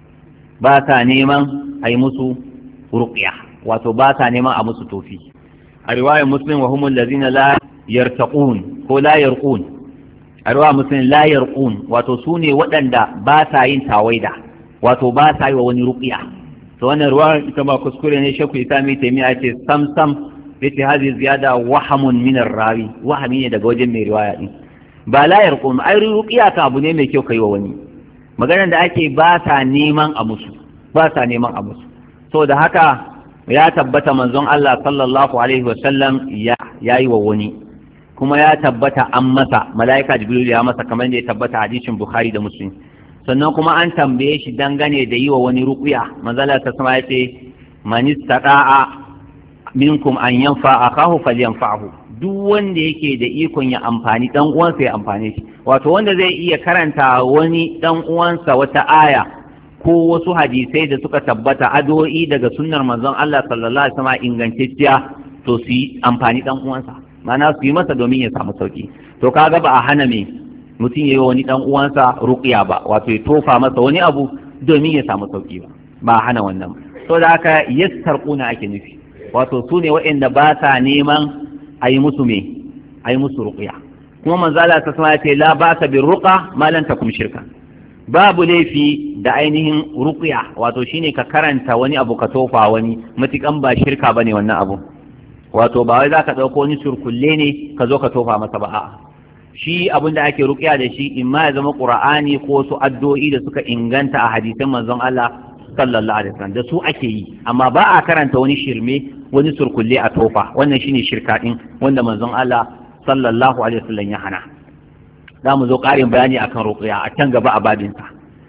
ba sa neman a yi musu ruƙiya wato ba sa neman a musu tofi a riwayar muslim wa humul lazina la yartaqun ko la yarqun a riwayar muslim la yarqun wato su ne waɗanda ba sa yin tawaida wato ba sa yi wa wani ruƙiya to wannan riwayar ita ma kuskure ne shakku isa mai taimiya ce sam sam yace hazi ziyada wahamun min rawi wahami ne daga wajen mai riwaya din ba layar kuma ai ruqiya ka abu ne mai kyau kai wa wani maganar da ake ba sa neman a musu ba sa neman a musu so da haka ya tabbata manzon Allah sallallahu alaihi wa sallam ya yayi wa wani kuma ya tabbata an masa malaika jibril ya masa kamar da ya tabbata hadisin bukhari da muslim sannan kuma an tambaye shi dangane da yi wa wani ruqiya manzala ta sama ya ce man istata'a minkum an yanfa akahu falyanfa'hu duk wanda yake da ikon ya amfani dan uwansa ya amfane shi wato wanda zai iya karanta wani dan uwansa wata aya ko wasu hadisai da suka tabbata addu'o'i daga sunnar manzon Allah sallallahu alaihi wasallam ingantacciya to su yi amfani dan uwansa ma'ana su yi masa domin ya samu sauki to kaga ba a hana me mutum ya yi wani dan uwansa ruqiya ba wato ya tofa masa wani abu domin ya samu sauki ba ba a hana wannan to da haka yassarquna ake nufi wato su ne waɗanda ba sa neman a yi musu me a yi musu ruƙuya kuma manzala ta sama ce la ba ka bin ruƙa malan ta kuma shirka babu laifi da ainihin ruƙuya wato shine ka karanta wani abu ka tofa wani matukan ba shirka bane wannan abu wato ba wai za ka ɗauko wani surkulle ne ka zo ka tofa masa ba a'a shi abin da ake ruƙuya da shi in ma ya zama ƙur'ani ko wasu addu'o'i da suka inganta a hadisan manzon Allah sallallahu alaihi wasallam da su ake yi amma ba a karanta wani shirme wani surkulle a tofa wannan shine shirka din wanda manzon Allah sallallahu alaihi wasallam ya hana za mu zo ƙarin bayani akan ruqya a can gaba a babinsa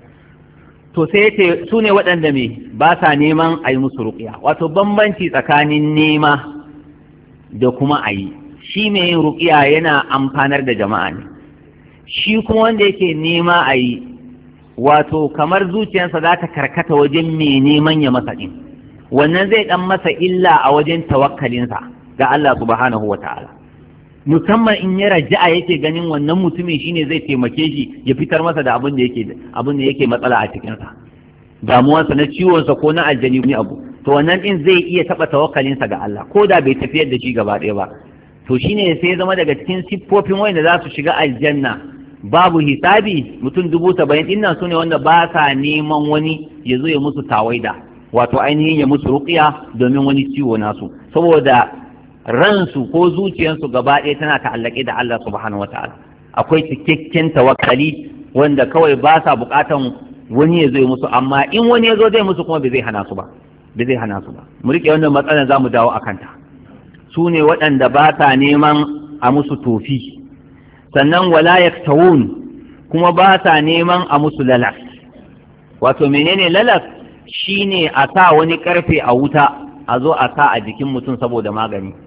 to sai yace su ne waɗanda me ba sa neman a yi musu ruqya wato bambanci tsakanin nema da kuma a yi shi mai yin ruqya yana amfanar da jama'a ne shi kuma wanda yake nema a yi wato kamar zuciyarsa za ta karkata wajen mai neman ya masa ɗin wannan zai ɗan masa illa a wajen tawakkalinsa ga Allah subhanahu wa ta'ala musamman in ya raja'a yake ganin wannan mutumin shine zai taimake shi ya fitar masa da abin da yake abin da yake matsala a cikinsa damuwarsa na ciwonsa ko na aljani ne abu to wannan din zai iya taɓa tawakkalinsa ga Allah ko da bai tafiyar da shi gaba ɗaya ba to shine sai zama daga cikin siffofin wanda za su shiga aljanna babu hisabi mutum dubu saba'in din nan sune wanda ba sa neman wani ya zo ya musu tawaida wato ainihin ya musu ruqiya domin wani ciwo nasu saboda ransu ko zuciyarsu gaba ɗaya tana ta'allake da Allah subhanahu wataala akwai cikakken tawakkali wanda kawai ba sa buƙatan wani ya zo ya musu amma in wani ya zo zai musu kuma bai zai hana su ba bai zai hana su ba mu rike wannan matsalar za mu dawo a kanta su ne waɗanda ba sa neman a musu tofi sannan wala yaktawun kuma ba sa neman a musu lalas wato menene lalas shine a sa wani karfe a wuta a zo a sa a jikin mutum saboda magani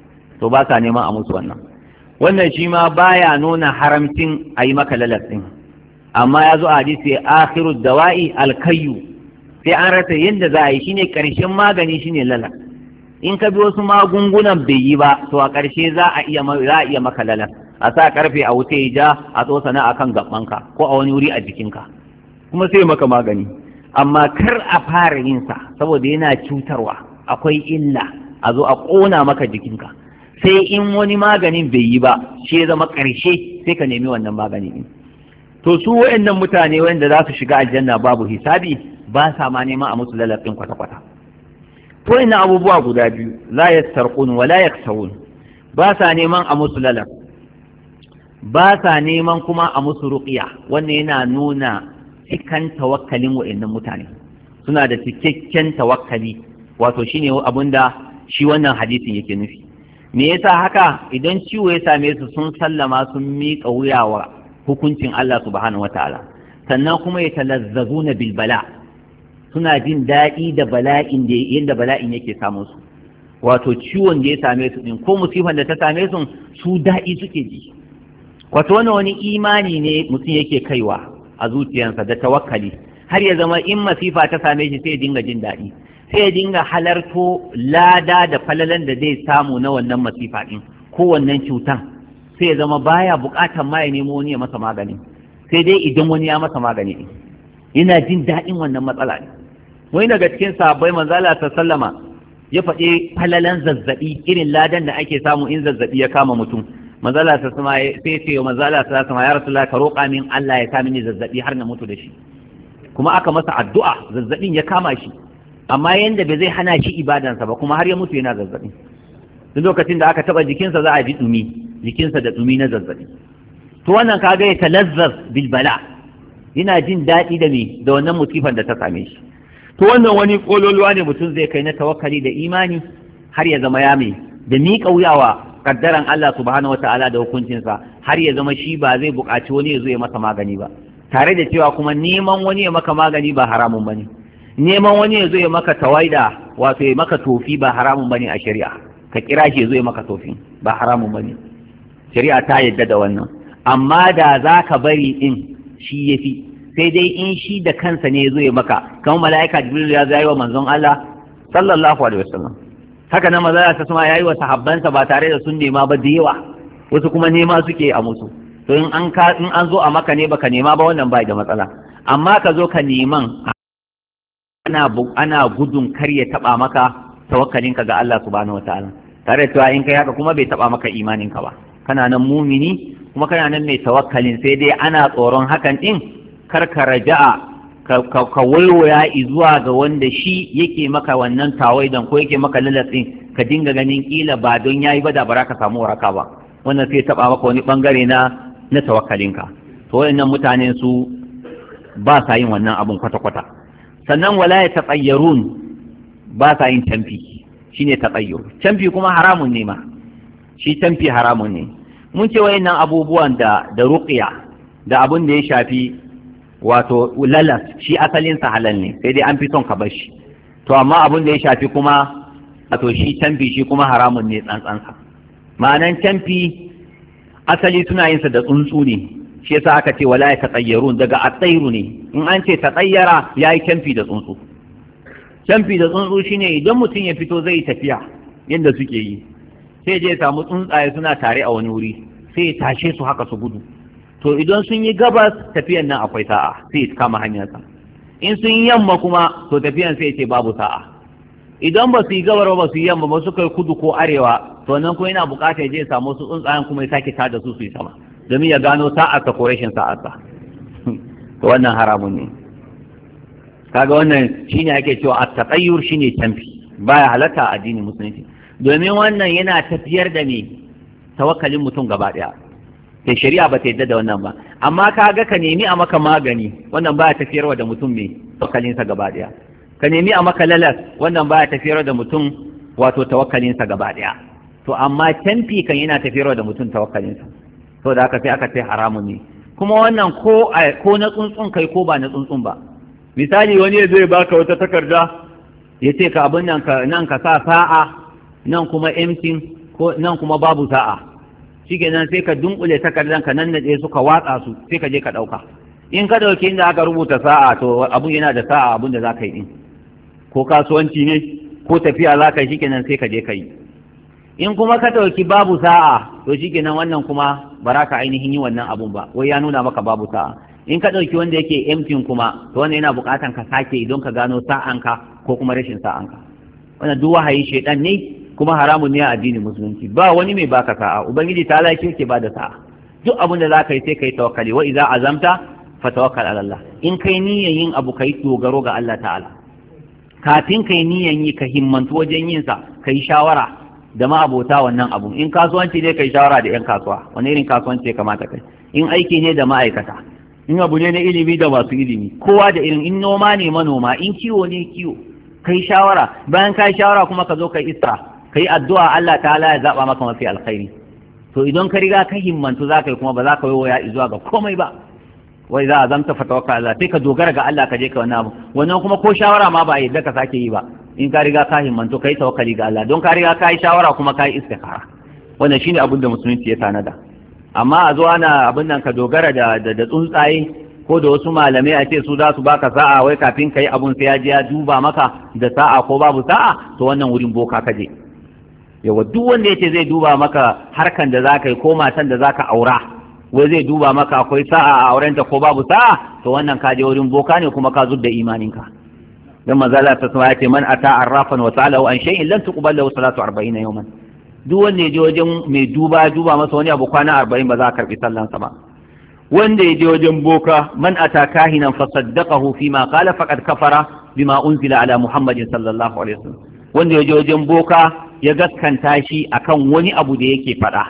to ba sa neman a musu wannan wannan shi ma baya nuna haramcin a yi maka lalas ɗin amma ya zo a hadisi akhiru dawa'i alkayyu sai an rasa yadda za a yi shine ƙarshen magani shine lalas in ka bi wasu magungunan bai yi ba to a ƙarshe za a iya za a iya maka lalas a sa karfe a wuce ya ja a tsosana a kan gabanka ko a wani wuri a jikinka kuma sai maka magani amma kar a fara yin sa saboda yana cutarwa akwai illa a zo a ƙona maka jikinka sai in wani maganin bai yi ba shi ya zama ƙarshe sai ka nemi wannan magani din to su wayannan mutane wanda za su shiga aljanna babu hisabi ba sa ma neman a musu lalafin kwata-kwata to ina abubuwa guda biyu la yastarqun wa la yaksawun ba sa neman a musu lalaf ba sa neman kuma a musu ruqiya wannan yana nuna cikan tawakkalin wa'annan mutane suna da cikakken tawakkali wato shine abinda shi wannan hadisin yake nufi me yasa haka idan ciwo ya same su sun sallama sun miƙa wuya wa hukuncin Allah subhanahu wataala sannan kuma ya talazzazuna bil bala suna jin daɗi da bala'in da yadda bala'in yake samun su wato ciwon da ya same su din ko musifan da ta same su su daɗi suke ji wato wani wani imani ne mutum yake kaiwa a zuciyarsa da tawakkali har ya zama in masifa ta same shi sai ya dinga jin daɗi sai ya dinga halarto lada da falalan da zai samu na wannan masifa din ko wannan cutan sai ya zama baya buƙatar ma ya nemo wani ya masa magani sai dai idan wani ya masa magani din yana jin daɗin wannan matsala ne wani daga cikin sahabbai manzala ta sallama ya faɗi falalan zazzaɓi irin ladan da ake samu in zazzaɓi ya kama mutum manzala ta sama sai ce wa manzala ta sama ya rasulullah ka roƙa min Allah ya kama ni zazzaɓi har na mutu da shi kuma aka masa addu'a zazzaɓin ya kama shi amma yanda bai zai hana shi ibadansa ba kuma har ya mutu yana zazzaɓi duk lokacin da aka taɓa jikinsa za a ji ɗumi jikinsa da ɗumi na zazzaɓi to wannan kaga ya talazzaz bil bala yana jin daɗi da me da wannan musifar da ta same shi to wannan wani kololuwa ne mutum zai kai na tawakkali da imani har ya zama ya mai da miƙa wuyawa kaddaran Allah subhanahu wataala da hukuncinsa har ya zama shi ba zai buƙaci wani ya zo ya masa magani ba tare da cewa kuma neman wani ya maka magani ba haramun bane neman wani ya zo ya maka tawaida wato ya maka tofi ba haramun bane a shari'a ka kira shi ya zo ya maka tofi ba haramun bane shari'a ta yadda da wannan amma da za ka bari in shi ya fi sai dai in shi da kansa ne ya zo ya maka kamar mala'ika jibril ya zai wa manzon Allah sallallahu alaihi wasallam haka nan maza ta sama yayi wa sahabbansa ba tare da sun nema ba da yawa wasu kuma nema suke a musu to in an ka in an zo a maka ne baka nema ba wannan bai da matsala amma ka zo ka neman ana ana gudun kar ya taba maka tawakkalinka ga Allah subhanahu wataala tare da cewa in kai haka kuma bai taba maka imaninka ba kana nan mumini kuma kana nan mai tawakkalin sai dai ana tsoron hakan din kar ka raja'a ka waiwaya zuwa ga wanda shi yake maka wannan tawaidan ko yake maka lalatsin ka dinga ganin kila ba don yayi ba da bara ka samu waraka ba wannan sai taba maka wani bangare na na tawakkalinka to wayannan mutane su ba sa yin wannan abun kwata kwata sannan wala ya tatayyarun ba sa yin tamfi shine tatayyur tamfi kuma haramun ne ma shi tamfi haramun ne mun ce wayannan abubuwan da da ruqya da abun da ya shafi wato lalas shi asalin sa halal ne sai dai an fi son ka bar shi to amma abun da ya shafi kuma wato shi tamfi shi kuma haramun ne tsantsansa ma'anan tamfi asali suna yin sa da tsuntsu ne shi yasa aka ce wala ya tatayyarun daga atairu ne in an ce tatayyara yayi tamfi da tsuntsu tamfi da tsuntsu shine idan mutum ya fito zai tafiya yadda suke yi sai je samu tsuntsaye suna tare a wani wuri sai ya tashe su haka su gudu to idan sun yi gabas tafiyan nan akwai sa'a sai ya kama hanyarsa in sun yi yamma kuma to tafiyan sai ya ce babu sa'a idan ba su yi gabar ba su yi yamma ba su kai kudu ko arewa to nan kuma yana bukatar je ya samu su tsuntsayen kuma ya sake tada su su yi sama domin ya gano sa'arsa ko rashin sa'arsa to wannan haramun ne kaga wannan shine ake cewa at-taqayyur shine tamfi baya halatta a addinin musulunci domin wannan yana tafiyar da me tawakkalin mutum gaba daya sai shari'a ba ta yadda da wannan ba amma ka ga ka nemi a maka magani wannan baya tafiyarwa da mutum me tawakkalinsa gaba daya ka nemi a maka lalas wannan baya tafiyarwa da mutum wato tawakkalinsa gaba daya to amma tamfi kan yana tafiyarwa da mutum tawakkalinsa to da haka sai aka ce haramun ne kuma wannan ko ko na tsuntsun kai ko ba na tsuntsun ba misali wani ya zai baka wata takarda ya ce ka abin nan ka nan ka sa sa'a nan kuma emtin ko nan kuma babu sa'a shikenan sai ka dunkule takardan ka nan nade suka watsa su sai ka je ka dauka in ka dauki inda aka rubuta sa'a to abun yana da sa'a abun da zaka yi din ko kasuwanci ne ko tafiya zaka yi shikenan sai ka je ka yi in kuma ka dauki babu sa'a to shikenan wannan kuma ba ka ainihin yi wannan abun ba wai ya nuna maka babu sa'a in ka dauki wanda yake emptin kuma to wannan yana bukatan ka sake idan ka gano sa'anka ko kuma rashin sa'anka wannan duk wahayi shedan ne kuma haramun ne a addinin musulunci ba wani mai baka sa'a ubangiji ta Allah ke bada sa'a duk abin da zaka yi sai kai tawakkali wa idza azamta fa tawakkal ala Allah in kai niyyar yin abu kai dogaro ga Allah ta'ala kafin kai niyyar yi ka himmantu wajen yin sa kai shawara da ma abota wannan abu in kasuwanci ne kai shawara da yan kasuwa wani irin kasuwanci ya kamata kai in aiki ne da ma'aikata in abu ne na ilimi da masu ilimi kowa da irin in noma ne manoma in kiwo ne kiwo kai shawara bayan kai shawara kuma ka zo kai isra kai addu'a Allah ta'ala ya zaba maka mafi alkhairi to idan ka riga ka himmantu za ka yi kuma ba za ka yi waya zuwa ga komai ba wai za a zamta fatawaka Allah sai ka dogara ga Allah ka je ka wannan abu wannan kuma ko shawara ma ba yadda ka sake yi ba in ka riga ka himmantu kai tawakkali ga Allah don ka riga ka yi shawara kuma ka yi istikhara wannan shine abin da musulunci ya tanada amma a zo ana abin nan ka dogara da da tsuntsaye ko da wasu malamai a ce su za su baka sa'a wai kafin ka yi abun sai ya je ya duba maka da sa'a ko babu sa'a to wannan wurin boka ka je yawa duk wanda yace zai duba maka harkan da zaka yi ko matan da zaka aura wai zai duba maka akwai sa'a a aurenta ko babu sa'a to wannan ka je wurin boka ne kuma ka zudda imaninka dan manzo Allah ta sama yace man ata arrafan wa sa'alahu an shay'in lan tuqbal lahu salatu 40 yawman duk wanda ya je wajen mai duba duba masa wani abu kwana 40 ba za a karbi sallan sa ba wanda ya je wajen boka man ata kahinan fa saddaqahu fima qala faqad kafara bima unzila ala muhammadin sallallahu alaihi wasallam wanda ya je wajen boka ya gaskanta shi akan wani abu da yake faɗa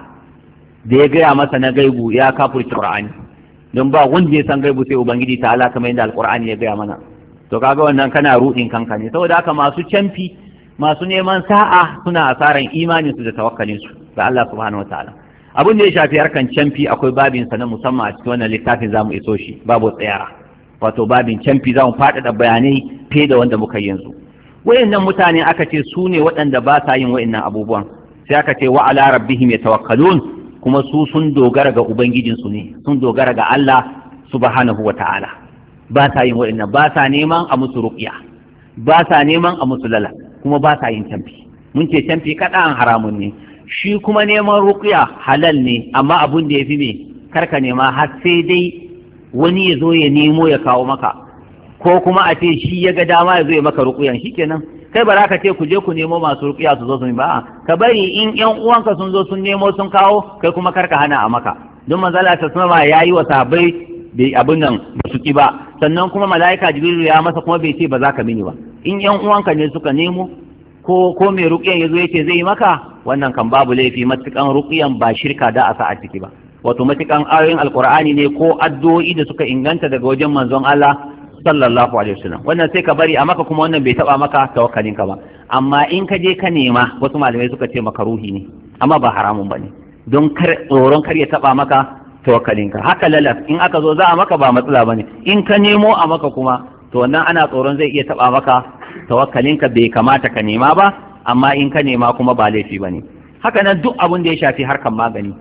da ya gaya masa na gaibu ya kafurci qur'ani don ba wanda ya san gaibu sai ubangiji ta ala kamar yadda alqur'ani ya gaya mana to kaga wannan kana rudin kanka ne saboda haka masu canfi masu neman sa'a suna asaran imanin su da tawakkalin su ga Allah subhanahu wataala abin da ya shafi harkan canfi akwai babin sa na musamman a cikin wannan littafin zamu iso shi babu tsayara wato babin canfi zamu faɗaɗa bayanai fiye da wanda muka yanzu wayannan mutane aka ce su ne waɗanda ba sa yin wayannan abubuwan sai aka ce wa ala rabbihim yatawakkalun kuma su sun dogara ga ubangijinsu ne sun dogara ga Allah subhanahu wata'ala ba sa yin wayannan ba sa neman a musu ruqya ba sa neman a musu lala kuma ba sa yin tamfi mun ce tamfi kaɗan haramun ne shi kuma neman ruqya halal ne amma abun da yafi me karka nema har sai dai wani ya zo ya nemo ya kawo maka ko kuma a ce shi ya ga dama ya zo ya maka rukuyan kenan kai ba za ka ce ku je ku nemo masu rukuya su zo su ba ka bari in yan uwanka sun zo sun nemo sun kawo kai kuma karka hana a maka don manzala ta sama ya yi wa sahabbai bai abin nan ba su ki ba sannan kuma mala'ika jibrilu ya masa kuma bai ce ba za ka mini ba in yan uwanka ne suka nemo ko ko mai rukuyan ya zo ya ce zai yi maka wannan kan babu laifi matukan rukuyan ba shirka da a sa a ciki ba wato matukan ayoyin alkur'ani ne ko addu'o'i da suka inganta daga wajen manzon Allah sallallahu alaihi wasallam wannan sai ka bari a maka kuma wannan bai taba maka tawakkalin ka ba amma in ka je ka nema wasu malamai suka ce maka ruhi ne amma ba haramun bane don kar tsoron kar ya taba maka tawakkalin ka haka lalas in aka zo za a maka ba matsala bane in ka nemo a maka kuma to wannan ana tsoron zai iya taba maka tawakkalin ka bai kamata ka nema ba amma in ka nema kuma ba laifi bane haka nan duk abin da ya shafi harkan magani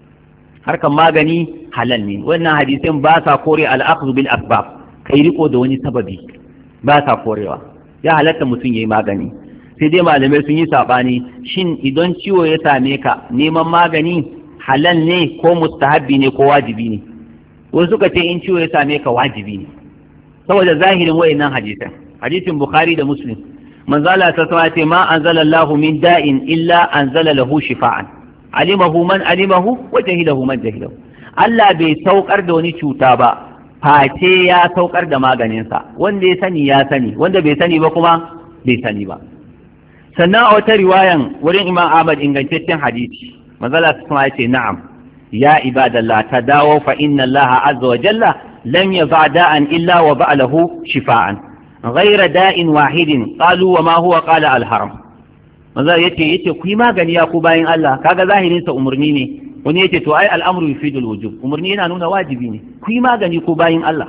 harkan magani halal ne wannan hadisin ba sa kore al-akhdhu bil asbab kai riko da wani sababi ba sa korewa ya halatta mutum ya yi magani sai dai malamai sun yi saɓani shin idan ciwo ya same ka neman magani halal ne ko mustahabbi ne ko wajibi ne wasu suka ce in ciwo ya same ka wajibi ne saboda zahirin wayannan hadisan hadisin bukhari da muslim manzala ta sama ce ma anzala Allahu min da'in illa anzala lahu shifa'an alimahu man alimahu wa jahilahu man jahilahu Allah bai saukar da wani cuta ba face ya saukar da maganinsa wanda ya sani ya sani wanda bai sani ba kuma bai sani ba sannan a wata riwayan wurin imam ahmad ingantaccen hadisi manzala su kuma ce na'am ya ibadallah ta dawo fa inna allaha azza wa jalla lam yaza da'an illa wa ba'alahu shifa'an ghayra da'in wahidin qalu wa ma huwa qala al-haram manzala yace yace ku yi magani ya ku bayin Allah kaga zahirin sa umurni ne wani yace to ai al'amru yufidul wujub umarni yana nuna wajibi ne ku yi magani ko bayin Allah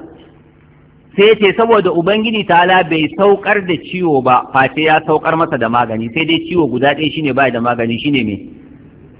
sai yace saboda ubangiji ta'ala bai saukar da ciwo ba face ya saukar masa da magani sai dai ciwo guda ɗaya shine bai da magani shine me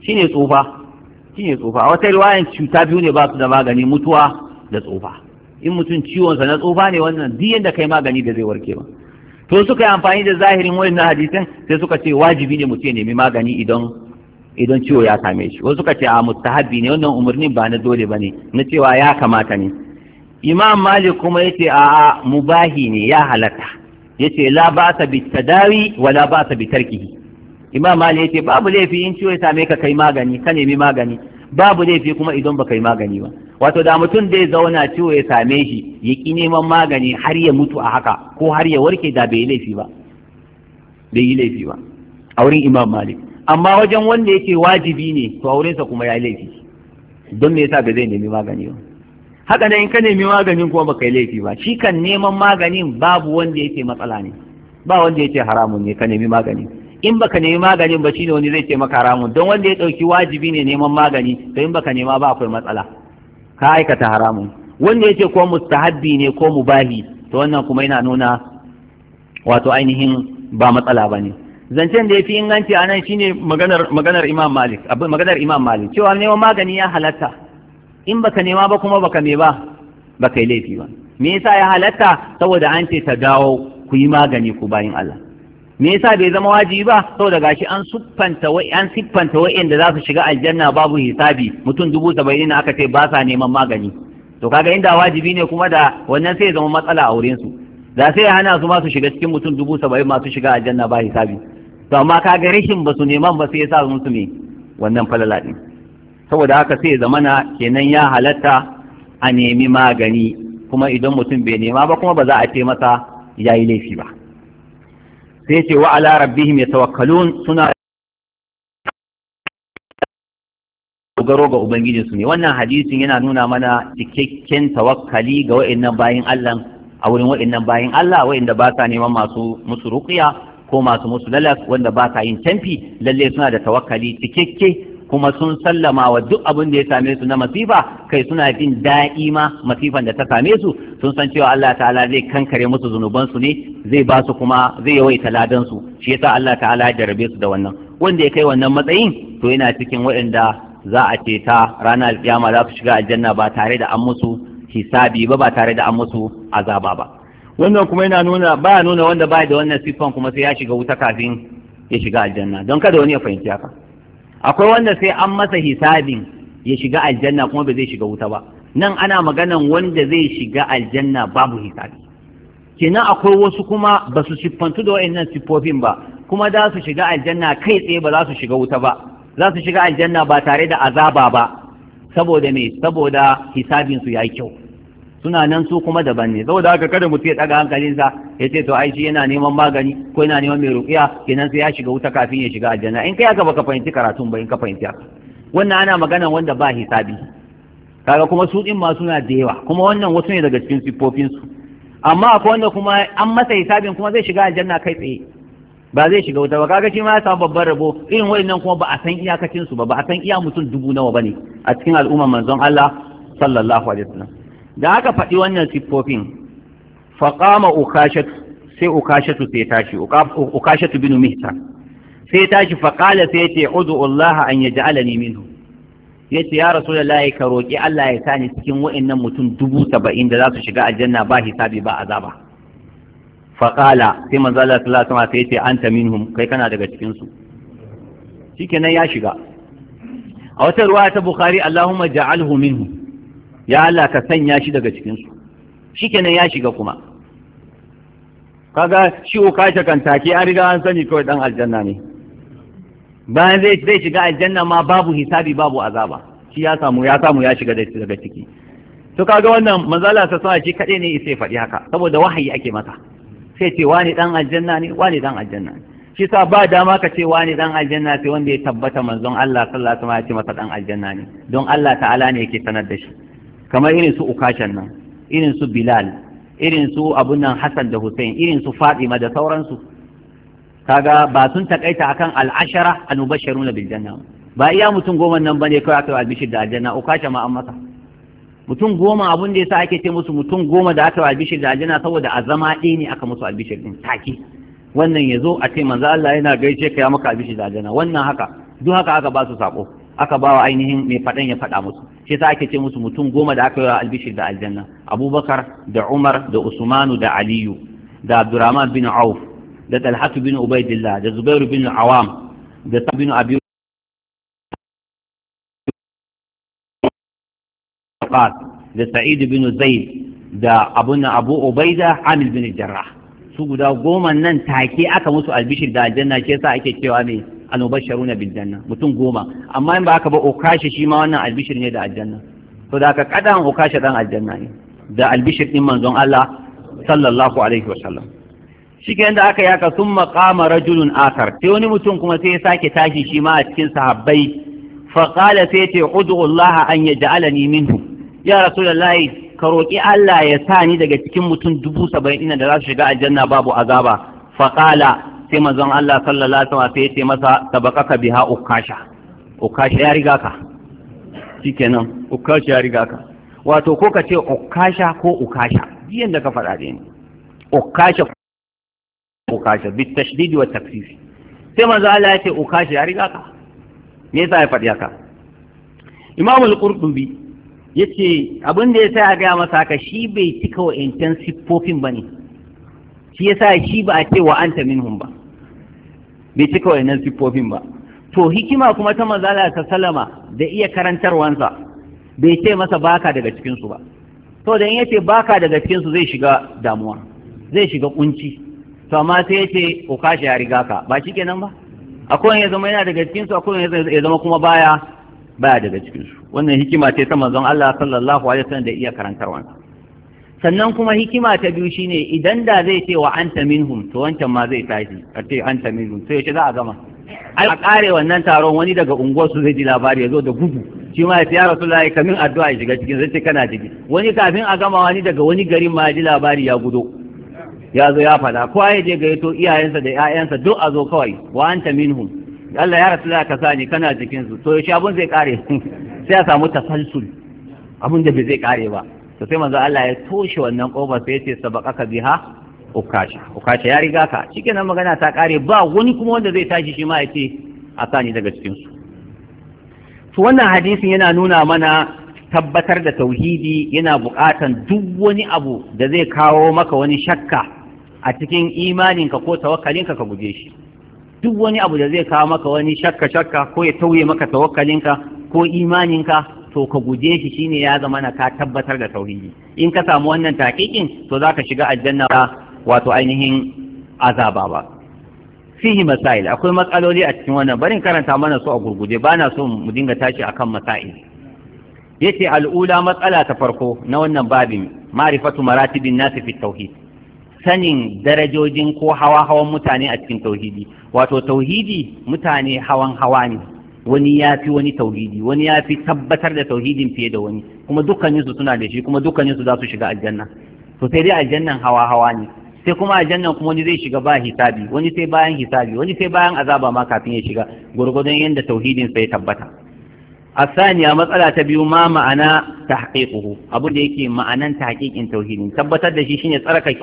shine tsufa shine tsufa a wata riwayan cuta biyu ne ba su da magani mutuwa da tsufa in mutum ciwonsa na tsufa ne wannan duk yanda kai magani da zai warke ba to suka yi amfani da zahirin wannan hadisin sai suka ce wajibi ne mutum ya nemi magani idan idan ciwo ya same shi wasu suka ce a mustahabbi ne wannan umarnin ba na dole ba ne na cewa ya kamata ne imam malik kuma yace a a mubahi ne ya halatta yace la ba'sa bi tadawi wa la ba'sa bi tarkihi imam malik yace babu laifi in ciwo ya same ka kai magani ka nemi magani babu laifi kuma idan baka yi magani ba wato da mutum zai zauna ciwo ya same shi ya ki neman magani har ya mutu a haka ko har ya warke da bai yi laifi ba bai yi laifi ba a wurin imam malik amma wajen wanda yake wajibi ne to a wurinsa kuma ya yi laifi don me yasa ba zai nemi magani ba haka nan in ka nemi maganin kuma baka yi laifi ba shi kan neman maganin babu wanda yake matsala ne ba wanda yake haramun ne ka nemi magani in baka nemi maganin ba shine wani zai ce maka haramun don wanda ya dauki wajibi ne neman magani to in baka nema ba akwai matsala ka aikata haramun wanda yake ko mustahabbi ne ko mubahi to wannan kuma yana nuna wato ainihin ba matsala ba ne zancen da ya fi inganci a nan shine maganar maganar imam malik abin maganar imam malik cewa neman magani ya halatta in baka nema ba kuma baka me ba baka yi laifi ba me yasa ya halatta saboda an ce ta dawo ku yi magani ku bayin Allah me yasa bai zama wajibi ba saboda gashi an siffanta wai an siffanta wa'anda za su shiga aljanna babu hisabi mutum dubu saba'in aka ce ba sa neman magani to kaga inda wajibi ne kuma da wannan sai ya zama matsala a wurin su da sai ya hana su ma su shiga cikin mutum dubu saba'in masu shiga aljanna ba hisabi to amma kaga rashin ba su neman ba sai ya sa musu me wannan falala din saboda haka sai ya zamana kenan ya halatta a nemi magani kuma idan mutum bai nema ba kuma ba za a ce masa ya yi laifi ba sai ce wa ala rabbihim yatawakkalun suna dogaro ga ubangijinsu ne wannan hadisin yana nuna mana cikakken tawakkali ga wa'annan bayin Allah a wurin wa'annan bayin Allah wa'anda ba sa neman masu musu ruqiya ko masu musu lalak wanda ba sa yin tamfi lalle suna da tawakkali cikakke kuma sun sallama wa duk abin da ya same su na masifa kai suna jin daɗi ma masifan da ta same su sun san cewa Allah ta'ala zai kankare musu zunubansu ne zai ba su kuma zai yawaita ladan su shi yasa Allah ta'ala ya jarabe su da wannan wanda ya kai wannan matsayin to yana cikin waɗanda za a ce ta ranar alƙiyama za su shiga aljanna ba tare da an musu hisabi ba ba tare da an musu azaba ba wannan kuma yana nuna ba nuna wanda ba da wannan siffan kuma sai ya shiga wuta kafin ya shiga aljanna don kada wani ya fahimci haka akwai wanda sai an masa hisabin ya shiga aljanna kuma ba zai shiga wuta ba nan ana maganan wanda zai shiga aljanna babu hisabi kenan akwai wasu kuma ba su siffantu da wa'annan siffofin ba kuma za su shiga aljanna kai tsaye ba za su shiga wuta ba za su shiga aljanna ba tare da azaba ba saboda me saboda hisabin su yayi kyau suna nan su kuma daban ne saboda haka kada mutum ya daga hankalinsa ya ce to ai shi yana neman magani ko yana neman mai ruqiya kenan sai ya shiga wuta kafin ya shiga aljanna in kai haka baka fahimci karatun ba in ka fahimci haka wannan ana magana wanda ba hisabi kaga kuma su din ma suna da yawa kuma wannan wasu ne daga cikin siffofin su amma akwai wanda kuma an masa hisabin kuma zai shiga aljanna kai tsaye ba zai shiga wuta ba kaga shi ma ya samu babban rabo irin wayannan kuma ba a san iyakacin su ba ba a san iya mutum dubu nawa bane a cikin al'umman manzon Allah sallallahu alaihi wasallam da aka faɗi wannan siffofin faƙama ukashatu sai ukashatu sai tashi ukashatu binu mihta sai tashi faƙala sai ce udu Allah an yaj'alani minhu yace ya rasulullahi ka roki Allah ya sani cikin wa'annan mutum dubu saba'in da za su shiga aljanna ba hisabi ba azaba faƙala sai manzo Allah sallallahu alaihi wasallam sai ce anta minhum kai kana daga cikin su shikenan ya shiga a wata ruwaya ta bukhari Allahumma ja'alhu minhum ya Allah ka sanya shi daga cikinsu shi kenan ya shiga kuma kaga shi uka kan take an riga an sani kawai dan aljanna ne bayan zai zai shiga aljanna ma babu hisabi babu azaba shi ya samu ya samu ya shiga daga ciki to kaga wannan manzala ta sa shi kadai ne sai faɗi haka saboda wahayi ake masa sai ce wani dan aljanna ne wani dan aljanna ne shi sa ba dama ka ce wani dan aljanna sai wanda ya tabbata manzon Allah sallallahu alaihi wasallam ya ce masa dan aljanna ne don Allah ta'ala ne yake sanar da shi kamar irin su ukashan nan irin su bilal irin su abun nan hassan da hussein irin su fatima da sauransu kaga ba sun takaita akan al'ashara al-mubashshirun bil janna ba iya mutum goma nan bane kawai aka albishir da aljanna ukasha ma an masa mutum goma abun da yasa ake ce musu mutum goma da aka albishir da aljanna saboda a zama ɗaya ne aka musu albishir din take wannan ya zo a ce manzo Allah yana gaishe ka ya maka albishir da aljanna wannan haka duk haka aka ba su sako aka ba wa ainihin mai faɗan ya faɗa musu shi yasa ake ce musu mutum goma da aka yi wa albishir da aljanna abubakar da umar da usmanu da aliyu da abdurrahman bin auf da talhatu bin ubaidillah da zubairu bin awam da sa bin abi da sa'id bin zaid da abun abu ubaida amil bin jarrah su guda goma nan take aka musu albishir da aljanna shi yasa ake cewa ne almubashsharuna bil janna mutum goma amma in ba aka ba okashi shi ma wannan albishir ne da aljanna to da aka kadan okashi dan aljanna ne da albishir din manzon Allah sallallahu alaihi wa sallam shi ke da aka yaka sun maqama rajulun akar sai wani mutum kuma sai ya sake tashi shi ma a cikin sahabbai fa qala sai ce ud'u Allah an yaj'alani minhu ya rasulullahi ka roki Allah ya sa ni daga cikin mutum dubu saba'in da za su shiga aljanna babu azaba fa qala sai manzon Allah sallallahu alaihi wasallam sai ya ce masa sabaqaka biha ukasha ukasha ya riga ka shikenan ukasha ya riga ka wato ko ka ce ukasha ko ukasha biyan da ka faɗa da ni ukasha ukasha bi tashdid wa takfif sai manzo Allah ya ce ukasha ya riga ka me yasa ya faɗi haka Imam al-Qurtubi yace abin da yasa ya ga masa haka shi bai cika wa intan siffofin bane shi yasa shi ba a ce wa anta minhum ba bai cika wa'annan siffofin ba to hikima kuma ta manzala ta salama da iya karantarwansa bai ce masa baka daga cikinsu ba to da in yace baka daga cikinsu zai shiga damuwa zai shiga kunci to amma sai yace ko kashi ya riga ka ba shi kenan ba akwai ya zama yana daga cikinsu akwai ya zama kuma baya baya daga cikinsu wannan hikima ce ta manzon Allah sallallahu alaihi wasallam da iya karantarwansa sannan kuma hikima ta biyu shine idan da zai ce wa anta minhum to wancan ma zai tashi a ce anta minhum sai yace za a gama ai a kare wannan taron wani daga unguwar su zai ji labari ya zo da gudu shi ma ya ce ya rasulullahi kamin addu'a ya shiga cikin zai ce kana ciki wani kafin a gama wani daga wani garin ma ya ji labari ya gudo ya zo ya fada ko ya je gayyato iyayensa da ƴaƴansa duk a zo kawai wa anta minhum Allah ya rasulullahi ka sani kana cikin su to shi abun zai kare sai a samu tasalsul abun da bai zai kare ba to sai manzo Allah ya toshe wannan kofar sai ya ce sabaqaka biha ukasha ukasha ya riga ka shikenan magana ta kare ba wani kuma wanda zai tashi shi ma ya ce a sani daga cikin su to wannan hadisin yana nuna mana tabbatar da tauhidi yana buƙatan duk wani abu da zai kawo maka wani shakka a cikin imaninka ko tawakkalinka ka guje shi duk wani abu da zai kawo maka wani shakka shakka ko ya tauye maka tawakkalinka ko imaninka to ka guje shi shine ya zama na ka tabbatar da tauhidi in ka samu wannan taqiqin to zaka shiga aljanna wato ainihin azaba ba fihi masail akwai matsaloli a cikin wannan barin karanta mana su a gurguje ba na so mu dinga tashi akan masail yace al'ula matsala ta farko na wannan babin ma'rifatu maratibin nasi fi tauhid sanin darajojin ko hawa hawan mutane a cikin tauhidi wato tauhidi mutane hawan hawa ne wani ya fi wani tauhidi wani ya fi tabbatar da tauhidin fiye da wani kuma dukkaninsu suna da shi kuma dukkaninsu za su shiga aljanna to sai dai aljannan hawa hawa ne sai kuma aljannan kuma wani zai shiga ba hisabi wani sai bayan hisabi wani sai bayan azaba ma kafin ya shiga gurgudun yadda tauhidin sai tabbata الثانية مسألة تبيو ما معنى تحقيقه أبو ديكي معنى تحقيق توحيد ثبت ده شيء شيء ترك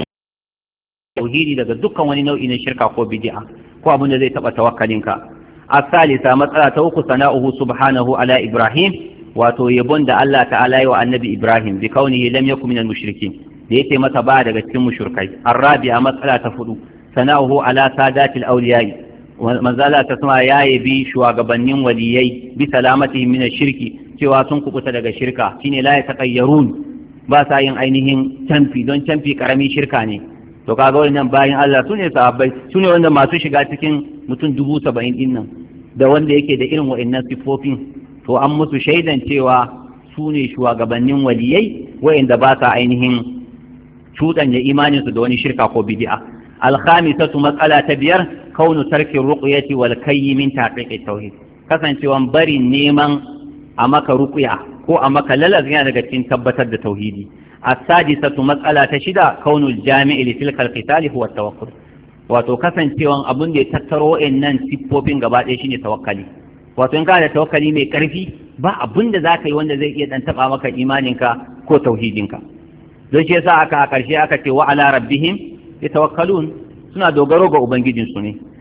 توحيدي daga dukkan wani nau'i na shirka ko bid'a ko abin da zai taba tawakkalinka الثالثة مسألة توقف ثناؤه سبحانه على إبراهيم wato yabon da Allah ta'ala yi wa annabi Ibrahim bi kaunihi lam yakun minal mushrikin da yake masa ba daga cikin mushrikai arabiya matsala ta fudu sana'uhu ala sadatil awliya'i manzala ta sama ya yabi shugabannin waliyai bi salamati min shirki cewa sun kubuta daga shirka shine la yataqayyarun ba sa yin ainihin canfi don canfi karami shirka ne to kaga wannan bayan Allah sune sahabbai sune wanda masu shiga cikin mutum dubu saba'in din nan da wanda yake da irin wa'annan siffofin to an musu shaidan cewa su ne shugabannin waliyai wa'inda ba sa ainihin cuɗanya imaninsu da wani shirka ko bid'a alkhamisatu matsala ta biyar kaunu tarkin ruqyati wal kayyi min taqiqi tauhid kasancewan bari neman a maka ruqya ko a maka lalaz yana daga cikin tabbatar da tauhidi as-sadisatu matsala ta shida kaunul jami'i li tilka al huwa tawakkul wato kasancewan abun da ya tattaro wa'annan siffofin gaba ɗaya shine tawakkali wato in kana da tawakkali mai karfi ba abin da za ka yi wanda zai iya dan taba maka imaninka ko tauhidinka don shi yasa aka a ƙarshe aka ce wa ala rabbihim yatawakkalun suna dogaro ga ubangijinsu ne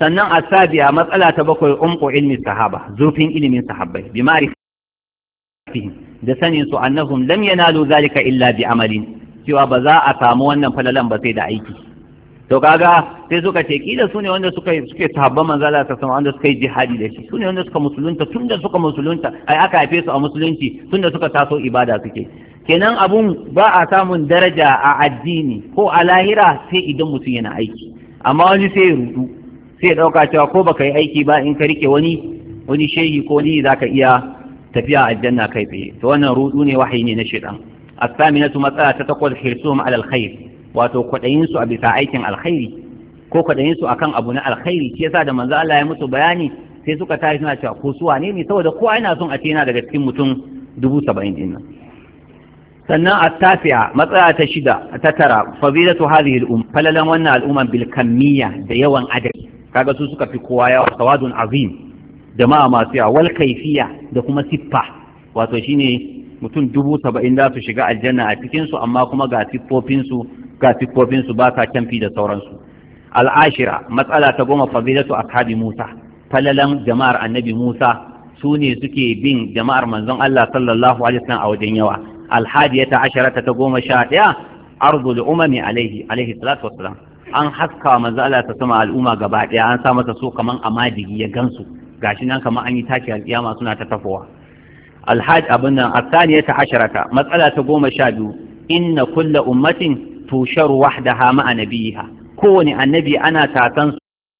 sannan asabiya matsala ta bakwai umqu ilmi sahaba zurfin ilimin sahabbai bi ma'rifatihim da sanin su annahum lam yanalu zalika illa bi amalin cewa ba za a samu wannan falalan ba sai da aiki to kaga sai suka ce kila su ne wanda suka suke sahabban manzo Allah ta sama wanda suka yi jihadi da shi su ne wanda suka musulunta tun da suka musulunta ai aka haife su a musulunci tun da suka taso ibada suke kenan abun ba a samun daraja a addini ko a lahira sai idan mutum yana aiki amma wani sai ya rudu sai ya dauka cewa ko baka yi aiki ba in ka rike wani wani shehi ko ni zaka iya tafiya aljanna kai tsaye to wannan rudu ne wahayi ne na shaitan as-saminatu matsala ta takwas hirsuhum ala alkhair wato kwadayin su a bisa aikin alkhairi ko kwadayin su akan abu na alkhairi shi yasa da manzo Allah ya musu bayani sai suka tashi suna cewa ko su wane ne saboda kowa yana son a ce yana daga cikin mutum dubu saba'in din nan sannan at-tasi'a matsala ta shida ta tara fadilatu hadhihi al-um falalan wannan al'umman bil kamiyya da yawan adadi kaga su suka fi kowa yawa sawadun azim jama'a masu yawa wal kaifiya da kuma siffa wato shine mutum dubu saba'in za su shiga aljanna a cikinsu amma kuma ga siffofinsu ga siffofinsu ba sa canfi da sauransu al'ashira matsala ta goma fadilatu ashabi musa falalan jama'ar annabi musa su ne suke bin jama'ar manzon allah sallallahu alaihi wasallam a wajen yawa alhadiyata asharata ta goma sha ɗaya arzul umami alaihi alaihi salatu wassalam an haska manzo Allah ta sama al'umma gaba ɗaya an sa masa so kaman amadigi ya gansu gashi nan kamar an yi taki alƙiyama suna ta tafowa alhaj abin nan asaniyata asharata matsala ta goma sha biyu inna kulla ummatin tusharu wahdaha ma'a nabiyiha kowane annabi ana tatan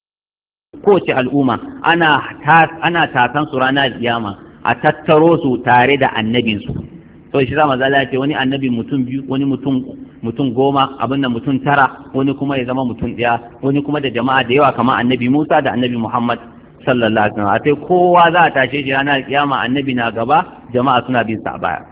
kowace al'umma ana ana tatan su ranar alƙiyama a tattaro su tare da annabin su to shi zama zala ce wani annabi mutum biyu wani mutum mutum goma abin nan mutum tara wani kuma ya zama mutum ɗaya wani kuma da jama'a da yawa kamar annabi Musa da annabi Muhammad sallallahu alaihi wasallam sai kowa za a tashe shi ranar kiyama annabi na gaba jama'a suna bin sa a baya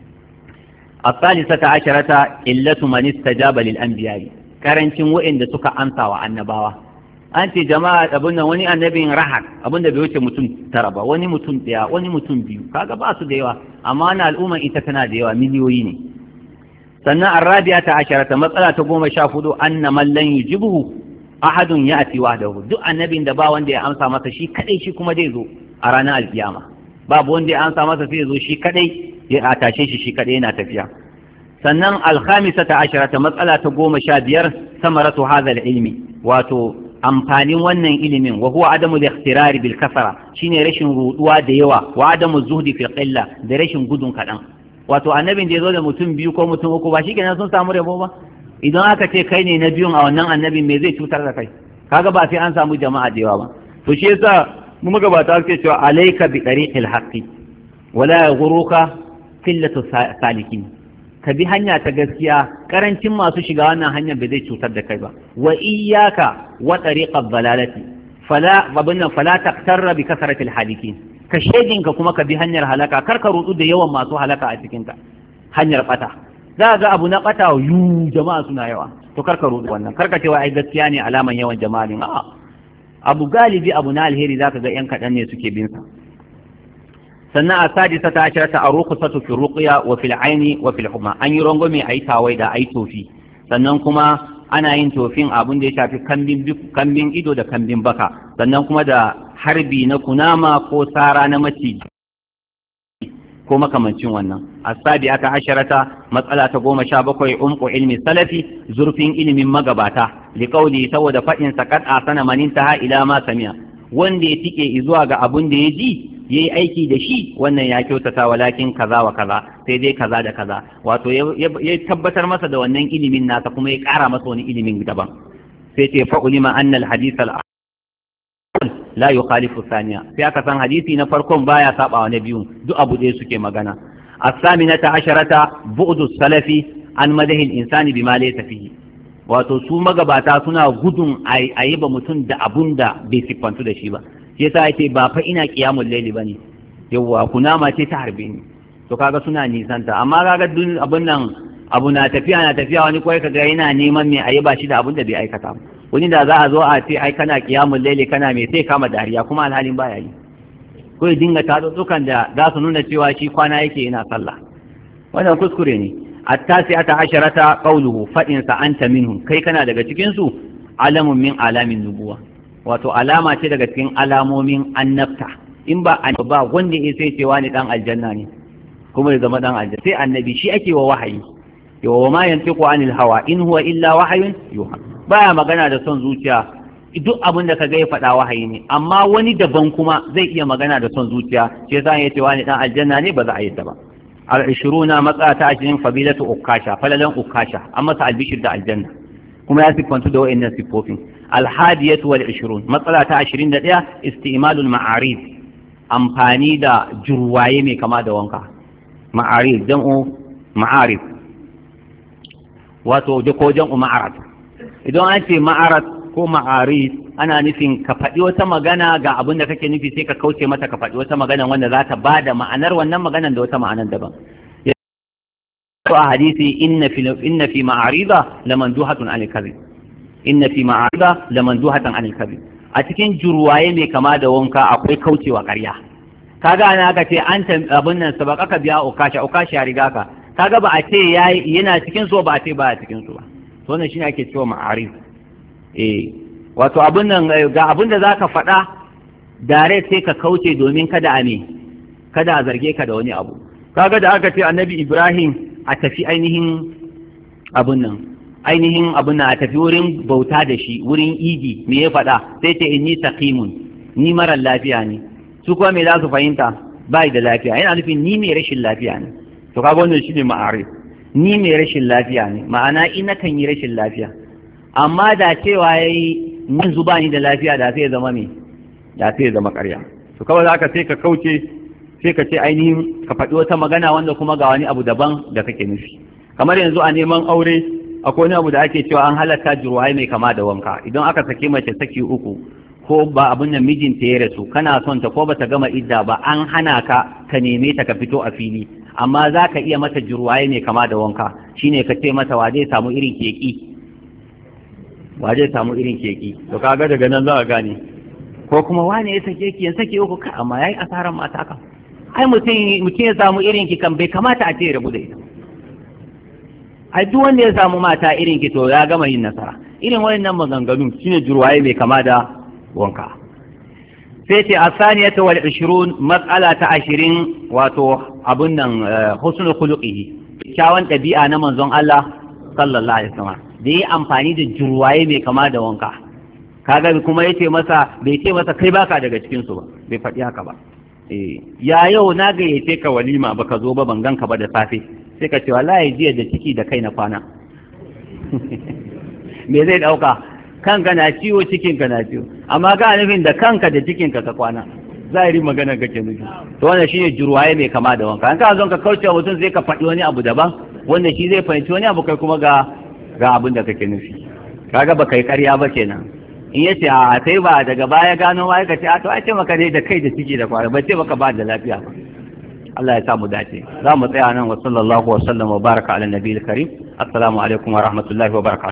الثالثة عشرة إلة من استجاب للأنبياء karancin wa'inda suka amsa wa annabawa an ce jama'a abin nan wani annabin rahak abin da bai wuce mutum tara ba wani mutum ɗaya wani mutum biyu kaga ba su da yawa amma na al'umma ita tana da yawa miliyoyi ne sannan arabiya ta asharata matsala ta goma sha hudu anna man lan yujibuhu ahadun ya'ti wahdahu duk annabin da ba wanda ya amsa masa shi kadai shi kuma zai zo a ranar alkiyama babu wanda ya amsa masa sai ya zo shi kadai ya tashe shi shi kadai yana tafiya sannan alhamisa ta ashirata matsala ta goma sha biyar samaratu hadha ilmi wato amfanin wannan ilimin wa huwa adamu al-ikhtirari bil kasara shine rashin ruduwa da yawa wa adamu zuhdi fil qilla da rashin gudun kadan wato annabin da ya zo da mutum biyu ko mutum uku ba shikenan sun samu rabo ba idan aka ce kai ne na biyun a wannan annabin me zai cutar da kai kaga ba sai an samu jama'a da yawa ba to shi yasa mu magabata suke cewa alayka bi tariqil haqqi wala yaghuruka qillatu salikin ka bi hanya ta gaskiya karancin masu shiga wannan hanyar bai zai cutar da kai ba wa iyyaka wa tariqad dalalati fala babunnan fala taqtarra bi kasratil halikin ka shedinka kuma ka bi hanyar halaka kar ka rudu da yawan masu halaka a cikin ta hanyar bata za ga abu na bata yu jama'a suna yawa to kar ka rudu wannan kar ka ce ai gaskiya ne alaman yawan jama'a ne a'a abu galibi abu na alheri zaka ga yan kadan ne suke bin sa sannan a sadisa ta ashira ta aruku satu fi ruqya wa fil aini wa fil huma an yi rangwame ayi tawai da ayi tofi sannan kuma ana yin tofin abin da ya shafi kambin kambin ido da kambin baka sannan kuma da harbi na kunama ko sara na maciji ko makamancin wannan asabi aka asharata matsala ta goma sha bakwai umku ilmi salafi zurfin ilimin magabata liqauli saboda faɗin sakat a sana manin ta ila ma samiya wanda ya tike zuwa ga abun da ya ji ya yi aiki da shi wannan ya kyautata walakin kaza wa kaza sai dai kaza da kaza wato ya tabbatar masa da wannan ilimin nasa kuma ya ƙara masa wani ilimin daban sai ce fa ulima anna al hadith al la yukhalifu thaniya sai aka san hadisi na farkon baya saba wa na biyu duk abu ɗaya suke magana as-saminata asharata bu'du salafi an madahi al-insani bima laysa fihi wato su magabata suna gudun a yi ba mutum da abun da bai siffantu da shi ba shi yasa yake ba fa ina qiyamul layli bane yawa kunama ce ta harbe ni to kaga suna nisanta amma kaga duk abun nan abu na tafiya na tafiya wani kawai kaga yana neman me ayi ba shi da abun da bai aikata wani da za a zo a ce ai kana qiyamul layli kana me sai kama dariya kuma alhalin baya yi ko ya dinga tatsutsukan da za su nuna cewa shi kwana yake yana sallah wannan kuskure ne التاسعة عشرة قوله فإن أنت منهم كي كان daga cikin su alamun min alamin nubuwa wato alama ce daga cikin alamomin annabta in ba ba wanda ya sai cewa ni dan aljanna ne kuma ya zama dan aljanna sai annabi shi ake wa wahayi yawa wa ma yantiqu anil hawa in huwa illa wahayun yuha baya magana da son zuciya duk abin da kaga ya faɗa wahayi ne amma wani daban kuma zai iya magana da son zuciya sai yasa ya ce wani dan aljanna ne ba za a yi ta ba al-ishruna matsa ta ashirin fadilatu ukasha falalan ukasha an masa albishir da aljanna kuma ya siffantu da wa'annan siffofin al-hadiyatu wal ishrun matsala ta ashirin da ɗaya isti'malul ma'arif amfani da jurwaye mai kama da wanka ma'arif jam'u ma'arif wato ko jam'u ma'arat idan an ce ma'arat ko ma'arif ana nufin ka faɗi wata magana ga abin da kake nufi sai ka kauce mata ka faɗi wata magana wanda za ta ba da ma'anar wannan maganan da wata ma'anar daban a hadisi inna fi inna fi ma'arida lamanduhatun anil kadhib inna fi ma'arida lamanduhatan anil kadhib a cikin jurwaye mai kama da wanka akwai kaucewa ƙarya kaga ana aka ce an abin nan sabaka ka biya ukasha ukasha ya riga ka kaga ba a ce yana cikin so ba a ce ba a cikin so ba to wannan shine ake cewa ma'arif eh wato abin nan ga abin da zaka faɗa dare sai ka kauce domin kada a me kada a zarge ka da wani abu kaga da aka ce annabi ibrahim a tafi ainihin abin nan ainihin abin nan a tafi wurin bauta da shi wurin idi me ya faɗa sai ce inni saqimun ni marar lafiya ne su kuma me za su fahimta bai da lafiya yana nufin ni mai rashin lafiya ne to kaga wannan shine ma'arif ni mai rashin lafiya ne ma'ana ina kan yi rashin lafiya amma da cewa yayi mun zuba ni da lafiya da sai zama me da sai zama ƙarya to kawai zaka sai ka kauce sai ka ce ainihin ka faɗi wata magana wanda kuma ga wani abu daban da kake nufi kamar yanzu a neman aure akwai wani abu da ake cewa an halatta jirwaye mai kama da wanka idan aka sake mace saki uku ko ba abin nan mijinta ya rasu kana son ta ko ba ta gama idda ba an hana ka ka neme ta ka fito a fili amma za ka iya mata jirwaye mai kama da wanka shine ka ce mata wa zai samu irin keki wa zai samu irin keki to kaga daga nan za ka gane ko kuma wane ya sake ki yan sake uku ka amma yayi asaran mata ka ai mutum mutum ya samu irin ki kan bai kamata a ce ya rabu da ita ai duk wanda ya samu mata irin ki to ya gama yin nasara irin wayannan maganganu shine jurwaye mai kama da wanka sai ce a saniyata wal 20 matsala ta ashirin wato abun nan husnul khuluqihi kyawun ɗabi'a na manzon Allah sallallahu alaihi wasallam da yi amfani da jurwaye mai kama da wanka kaga kuma yace masa bai ce masa kai baka daga cikin su ba bai faɗi haka ba eh ya yau na gayyace ka walima baka zo ba ban ganka ba da safe sai ka ce wallahi jiya da ciki da kai na kwana me zai dauka kanka na ciwo cikinka na ciwo amma ga nufin da kanka da cikinka ka kwana zahiri magana kake nufi to wannan shine jurwaye mai kama da wanka an ka zo ka kauce mutum sai ka faɗi wani abu daban wanda shi zai fahimci wani abu kai kuma ga ga abin da kake nufi kaga ba kai ƙarya ba kenan in ya ce a sai ba daga baya gano ma ka ce a to a ce maka ne da kai da ciki da kwana ba ce maka ba da lafiya ba Allah ya sa mu dace za mu tsaya nan wa sallallahu wa sallam wa baraka ala nabiyil karim assalamu alaikum wa rahmatullahi wa barakatuh